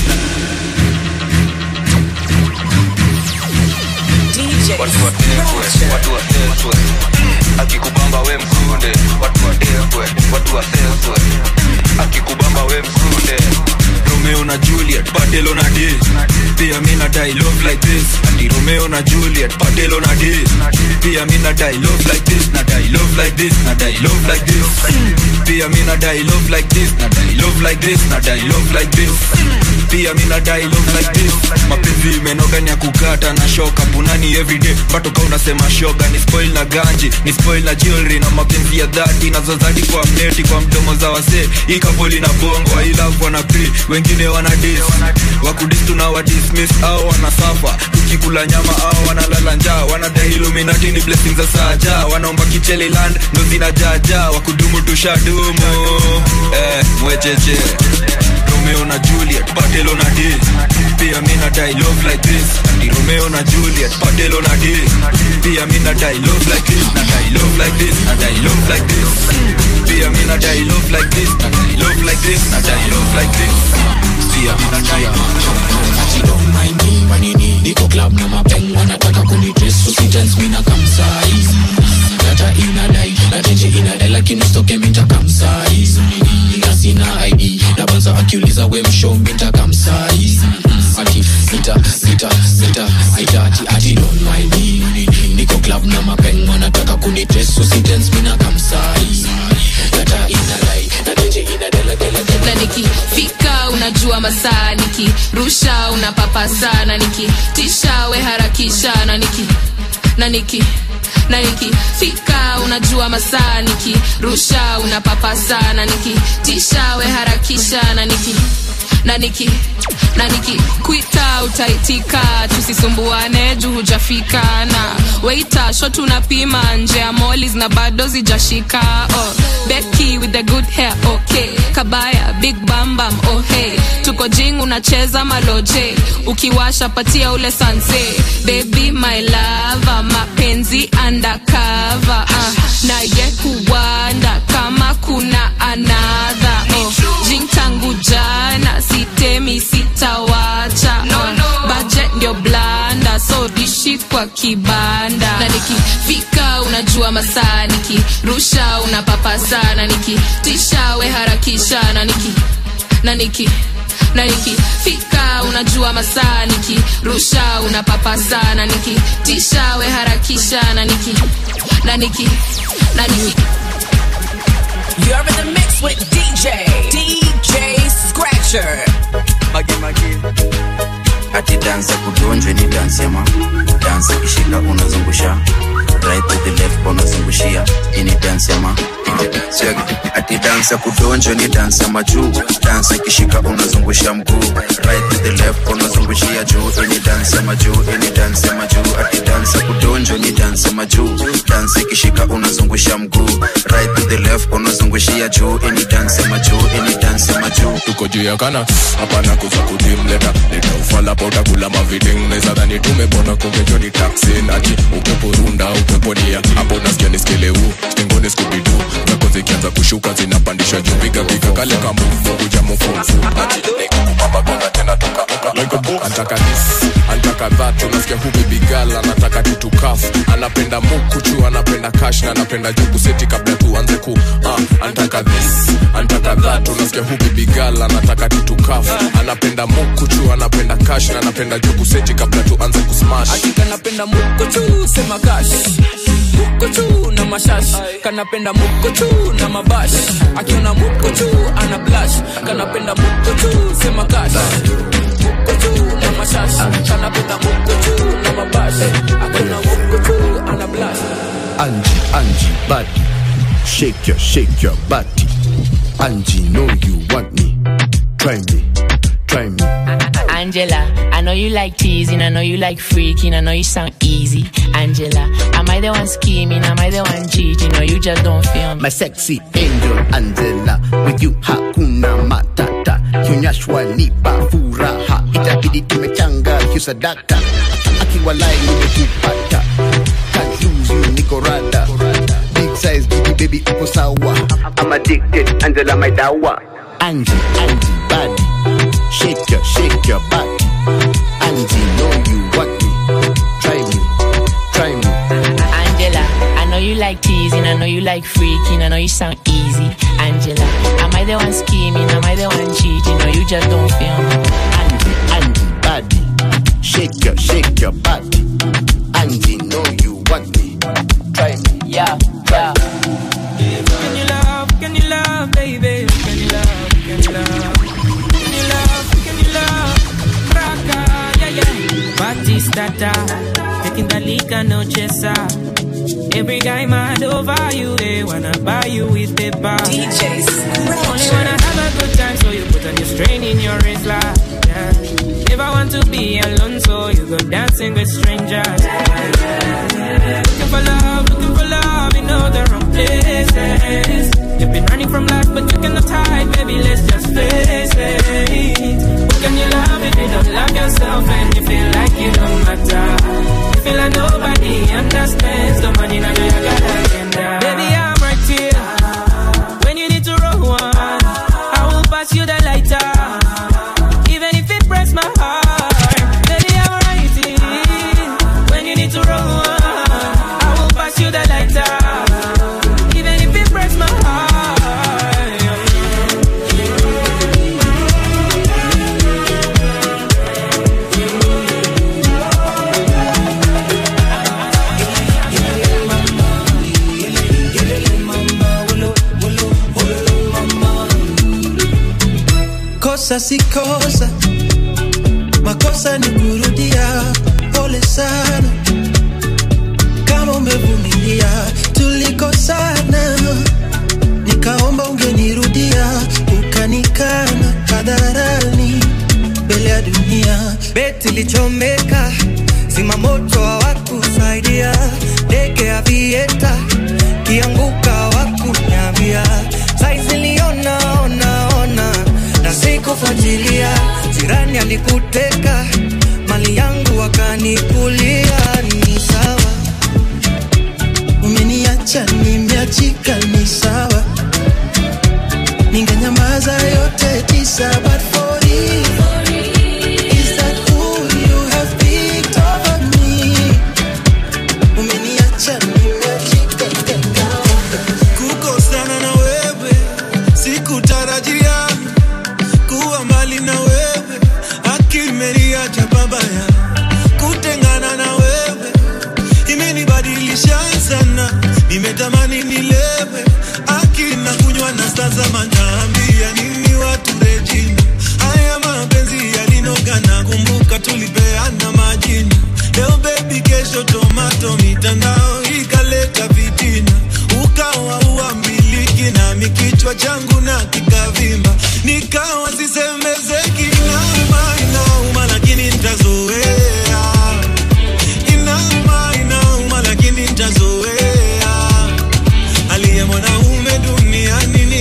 watu watekwe watu watekwe akikubamba we mkunde watu watekwe watu watekwe akikubamba we mkunde romeo na juliet patelo na d pia mi nadai love like this ati romeo na juliet patelo na d pia mi nadai love like this nadai love like this nadai love like this pia mi nadai love like this nadai love like this nadai love like this pia mi nadai love like this mapenzi imenoga ni ya kukata na shoka punani everyday batoka unasema shoga ni spoil na ganji ni spoil na jewelry na mapenzi ya dhati nazozadi kwa mneti kwa mdomo za wasee hii kapoli na bongo I love wana pre wengine wana dis wakudis tuna wa dismiss au wana safa tukikula nyama au wanalala njaa wanadai illuminati ni blessings za saja wanaomba kichele land ndo zinajaja wakudumu tushadumu eh mwecheche romeo na juliet patelo na d pia mi nadai love like this ati romeo na juliet patelo na d pia mi nadai love like this nadai love like this nadai love like this pia mi nadai love like this nadai love like this nadai love like this pia mi nadai manini niko club na mapeng wanataka kunidress usitens mina kamsaiz data inadai na tenje inadai lakini stoke minta kamsaiz na sina id na banza akiuliza we mshow minta kamsaiz ati sita sita sita sita ati ati don't mind me niko club na mapeng wanataka kunidress usitens mina kamsaiz data inadai na tenje inadai lakini na nikifika unajua masaa nikirusha unapapa sana nikitisha we harakisha na niki na niki na nikifika unajua masaa nikirusha unapapa sana nikitisha we harakisha na niki na niki na nikikwita utaitika tusisumbuane juu hujafika na weita shot unapima nje ya molis na bado zijashika oh, beki with the good hair okay kabaya big bambam oh hey tuko jing unacheza maloje ukiwasha patia ule sanse baby my lava mapenzi undercover uh, naye kuwanda kama kuna anadha oh, jing tangu jana sitemi sitawacha no, no. baje ndio blanda so dishi kwa kibanda na nikifika unajua masaa nikirusha unapapa sana nikitisha we harakisha na niki na niki na nikifika unajua masaa nikirusha unapapa sana nikitisha we harakisha na niki na niki na niki You're in the mix with DJ, DJ Scratcher. magi magi ati dansi ya kudonjwe ni dansi ya ma dansi ikishika unazungusha right to the left unazungushia ini dansi ya ma Check. ati dansi ya kudonjwe ni dansi ya majuu dansi ikishika unazungusha mguu right to the left unazungushia juu ini dansi ya majuu ini dansi ya majuu ati dansi ya kudonjwe ni dansi ya majuu dansi ikishika unazungusha mguu right to the left unazungusha unazungushia juu ini dance ya majuu ini dance ya majuu tuko juu ya kana hapana kuza kudimleta leta ufala pa utakula maviding neza dhani tumepona kumbe ni taksi nati upepo runda upepo nia hapo nasikia ni skeleu stengoni skubidu zako zikianza kushuka zinapandisha juu piga piga kale kamuvu kuja mufunfu ati nikukupamba gonga tena tukamuka like a book antaka this antaka that unasikia hu baby girl anataka kitu kafu anapenda mukuchu anapenda cash na anapenda juku seti kabla tuanze ku uh, antaka this antaka that unasikia hu baby girl anataka kitu kafu anapenda mukuchu anapenda cash na anapenda juku seti kabla tuanze kusmash kanapenda mukuchu sema kash mukuchu na mashash kanapenda mukuchu na mabash akiona mukuchu ana blash kanapenda mukuchu sema kash mukuchu na mashash kanapenda mukuchu na mabash akiona mukuchu ana blash Angie, Angie, body. Shake your, shake your body. Angie, know you want me. Try me, try me. Angela, I know you like teasing, I know you like freaking, I know you sound easy. Angela, am I the one scheming? Am I the one cheating? Or you just don't feel me? My sexy angel Angela, with you hakuna matata. Kionyeshwa nipa furaha, itabidi tumechanga hiyo sadaka. Akiwalai nimekupata, can't lose you niko rada. Big size baby baby uko sawa. I'm addicted, Angela my dawa. Angie, Angie, body. Shake your, shake your body. Angie, know you want me. Try me, try me. Angela, I know you like teasing, I know you like freaking, I know you sound easy. Angela, am I the one scheming? Am I the one cheating? Or you just don't feel me? Angie, Angie, body. Shake your, shake your body. Angie, know you want me. Try me. Yeah, yeah. Can you love, can you love, baby? Can you love, can you love? Can you love, can you love? Raka, yeah, yeah. Batistata, taking the liquor, no chesa. Every guy mad over you, they wanna buy you with paper. DJs, Only wanna have a good time, so you put on your strain in your wrist, like, yeah. Never want to be alone, so you go dancing with strangers. Looking for love, looking for love in all the wrong places. You've been running from life, but you cannot hide, baby. Let's just face it. What can you love if you don't love yourself and you feel like you don't matter? You feel like nobody understands the money now you got agenda. Baby, I'm right here when you need to roll one. I will pass you the lighter, even if it breaks my heart. Baby, I'm right here when you need to roll one. I will pass you the lighter, even if it breaks my heart. kosa si kosa, makosa ni kurudia. Pole sana kama umevumilia, tulikosana, nikaomba ungenirudia, ukanikana hadharani mbele ya dunia. beti lichomeka zima moto hawakusaidia ndege ya vieta kianguka hawakunyambia saizi liona ona ona na sikufuatilia jirani alikuteka mali yangu wakanikulia ni sawa umeniacha nimeachika, ni sawa, ningenyamaza yote tisa, but for you, is that who you have picked over me? Umeniacha nimeachika, kukosana na wewe sikutarajia kuwa mbali na wewe akimeliacha babaya kutengana na wewe imenibadilisha sana nimetamani nilewe akina kunywa na sasa manaambia nini watu rejina haya mapenzi yalinogana kumbuka tulipeana majina leo bebi kesho tomato mitandao ikaleta vitina ukawa uambiliki nami kichwa changu na kikavimba nikawa sisemezeki inauma inauma lakini ntazoea inauma inauma lakini ntazoea aliye mwanaume duniani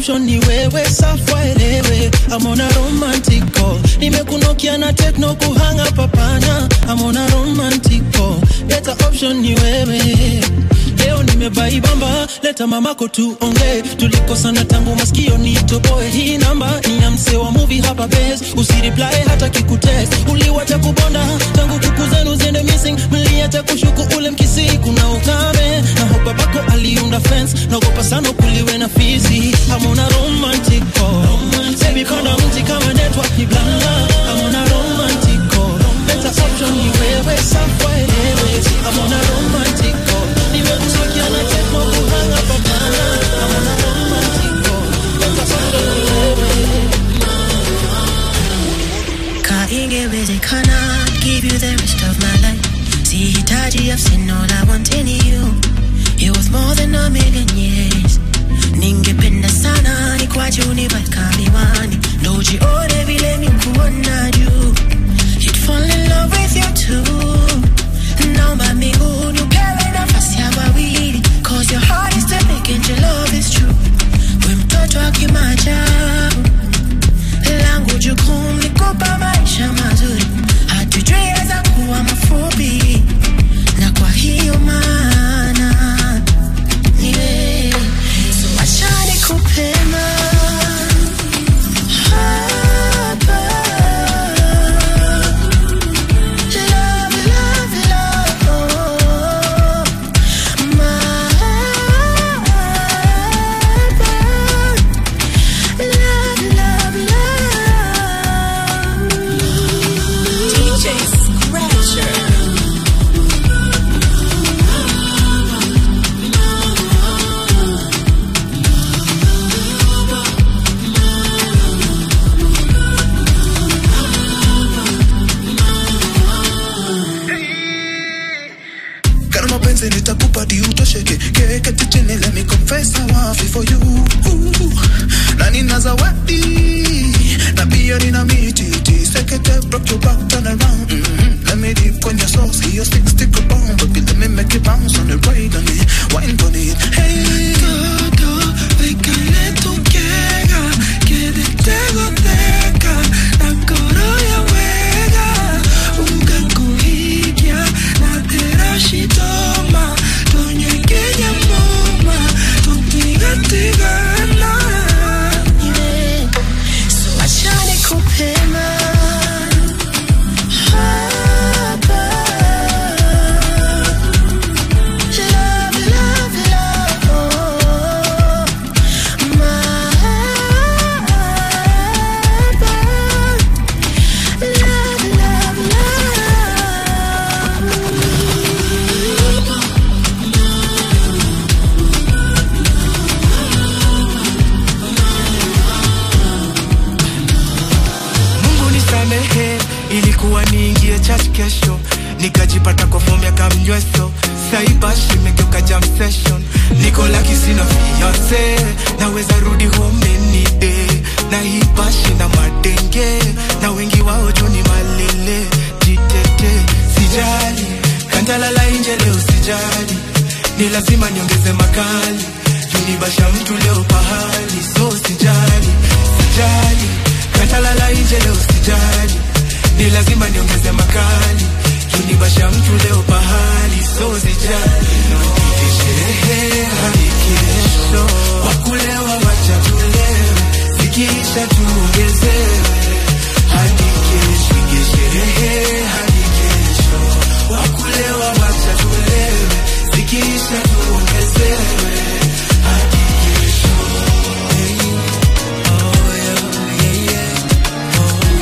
option ni wewe safwa elewe amona romantic call nimekunokia na tekno kuhanga papana amona romantic call leta option ni wewe leo nimebaibamba leta mamako tuonge tulikosana tangu maskio nitoboe hii namba ni ya msee wa movie hapa base usireply hata kikutext uliwacha kubonda tangu kuku zenu ziende missing mliacha kushuku ule mkisi kuna ukame na hopa bako aliunda fence naogopa sana kuliwe na fizi amona romantic call Baby panda mti kama network ni blanda amona romantic call leta option ni wewe safwa elewe amona romantic call nimekusikia na tekno kuhanga papana amona romantic call leta option ni wewe Ka ingewezekana give you the rest of my life sihitaji I've seen all I want in you It was more than a million years ningependa sana ni kwa juu niweka miwani ndo ujione vile mikuona juu You'd fall in love with you too naomba mbinguni upewe nafasi ya wawili cause your heart is epic and your love is true we mtoto wa kimaajabu langu jukumu ni kupa maisha mazuri hatujui yaweza kuwa mafupi na kwa hiyo maana ni wewe so acha nikupema hapa Love, love, love, mahaba. Love, love, love. DJ Scratcher. Kana mapenzi nitakupa di utosheke keketi chini let me confess I want it for you Ooh. na nina zawadi na pia nina mititi sekete rock your back turn around mm-hmm. let me dip kwenye sauce hiyo stick stick a bomb baby let me make it bounce on it right on it wine on it hey todo déjale tu quiera que de tego teca la corolla juega unga kuhigia na terashitoma tonye kenya moma tutigatigana So acha nikupema hapa Love, love, love, mahaba. Love, love, love. mungu nisamehe ilikuwa niingie church kesho nikajipata kwa fomu ya kamnyweso saibashi imegeuka jam session niko laki sina fiance naweza rudi home any day na hii bashi na madenge na wengi wao juu ni malele jitete sijali kantalala inje leo sijali ni lazima niongeze makali junibasha mtu leo pahali so sijali sijali katalala inje leo sijali ni lazima niongeze makali junibasha mtu leo pahali so sijali Tupige sherehe hadi kesho wakulewa wacha tulewe zikiisha tuongezewe hadi kesho Tupige sherehe hadi kesho wakulewa wacha tulewe zikiisha tuongezewe hadi kesho hey. oh, yeah, yeah, yeah.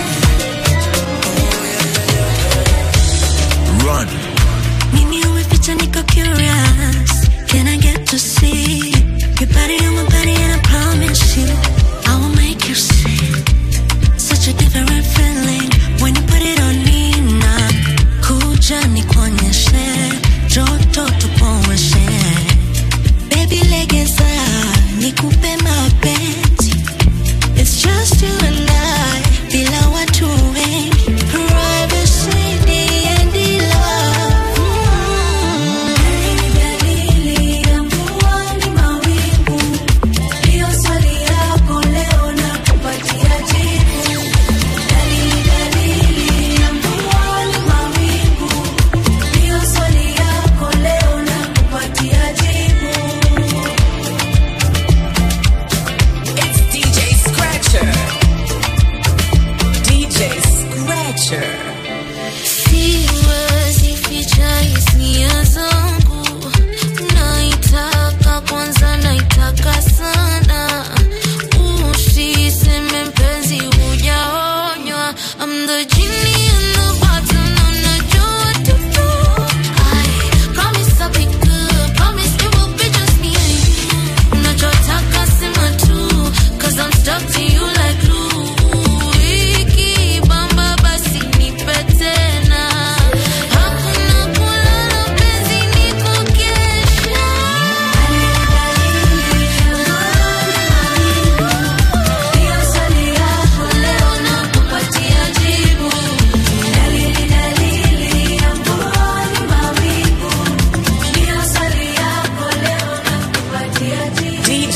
Run. Mimi umeficha niko curious Can I get to see Your body on my body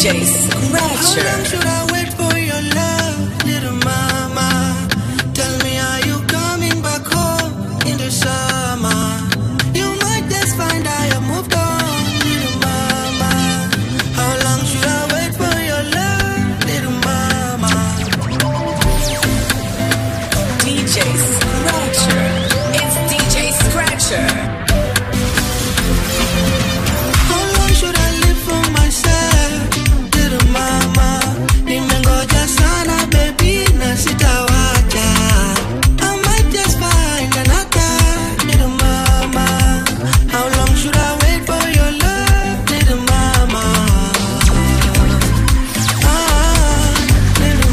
DJ Scratcher. How long should I wait for your love, little mama? Tell me, are you coming back home in the summer? You might just find I have moved on, little mama. How long should I wait for your love, little mama? DJ Scratcher. It's DJ Scratcher. How long should I live for myself, little mama? Nimengoja sana baby na sitawacha. I might just find another little mama. How long should I wait for your love, little mama? Ah, little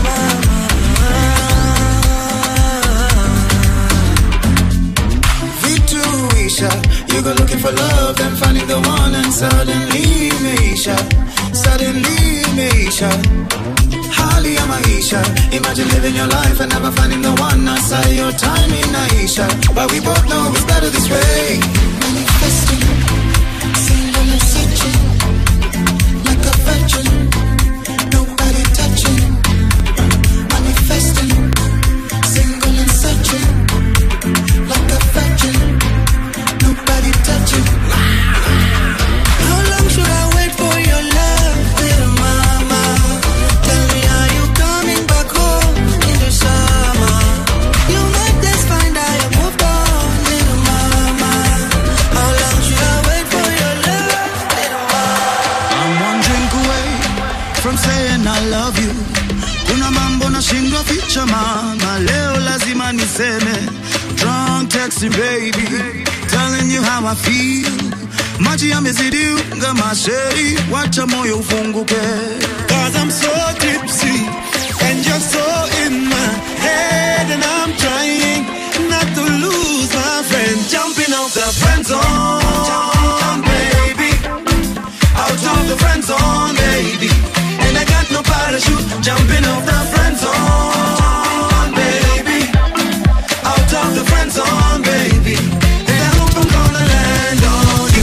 Vituisha, you go looking for love, then finding the one, and suddenly Meisha, suddenly Meisha. Hali ya maisha, imagine living your life and never finding the one. I saw your time in Aisha, but we both know it's better this way. Manifesting, single and searching, like a virgin, nobody touching. Manifesting, single and searching, like a virgin, nobody touching. How long should I wait for your love, little mama? Tell me, are you coming back home in the summer? You might just find I have moved on, little mama. How long should I wait for your love, little mama? I'm one drink away from saying I love you. Kuna mambo nashindwa ficha mama, leo lazima niseme. Drunk texting baby, telling you how I feel. Maji yamezidi unga masheri, wacha moyo ufunguke. Cause I'm so tipsy and you're so in my head and I'm trying not to lose my friend. Jumping off the friend zone, baby out of the friend zone, baby. And I got no parachute, jumping off the friend zone, baby. Out of the friend zone, baby. And I hope I'm gonna land on you.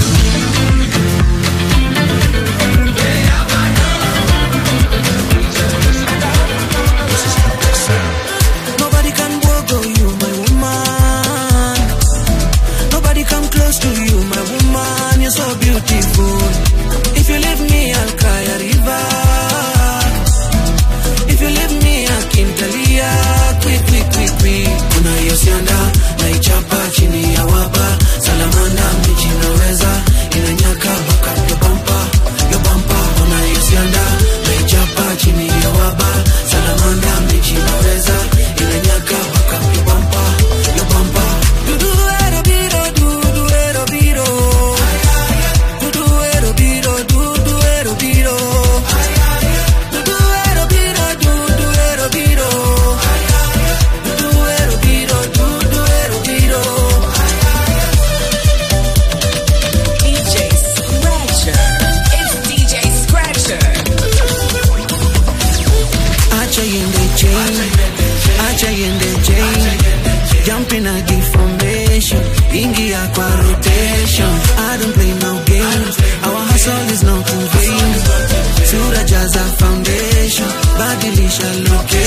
Nobody can go you, my woman. Nobody come close to you, my woman. You're so beautiful. If you leave me, I'll cry a river. If you leave me, I can talia. Quick, quick, quick, quick. Kuna hiyo sianda naichapa chini ya waba. Salamanda mbichi naweza inanyaka mpaka yo bampa, yo bampa. Kuna hiyo sianda naichapa chini ya waba. Salamanda mbichi naweza inanyaka mpaka yo bampa, yo bampa. Dudu ero biro, dudu ero biro. Dudu ero biro, dudu ero biro. Dudu ero biro, dudu ero biro. Dudu ero biro, dudu ero biro. DJ Scratcher. It's DJ Scratcher. Acha yende chain, acha yende chain. Jumping at the formation, ingia kwa rotation. I don't play no games, our hustle is not in vain. Sura jaza foundation, badilisha location.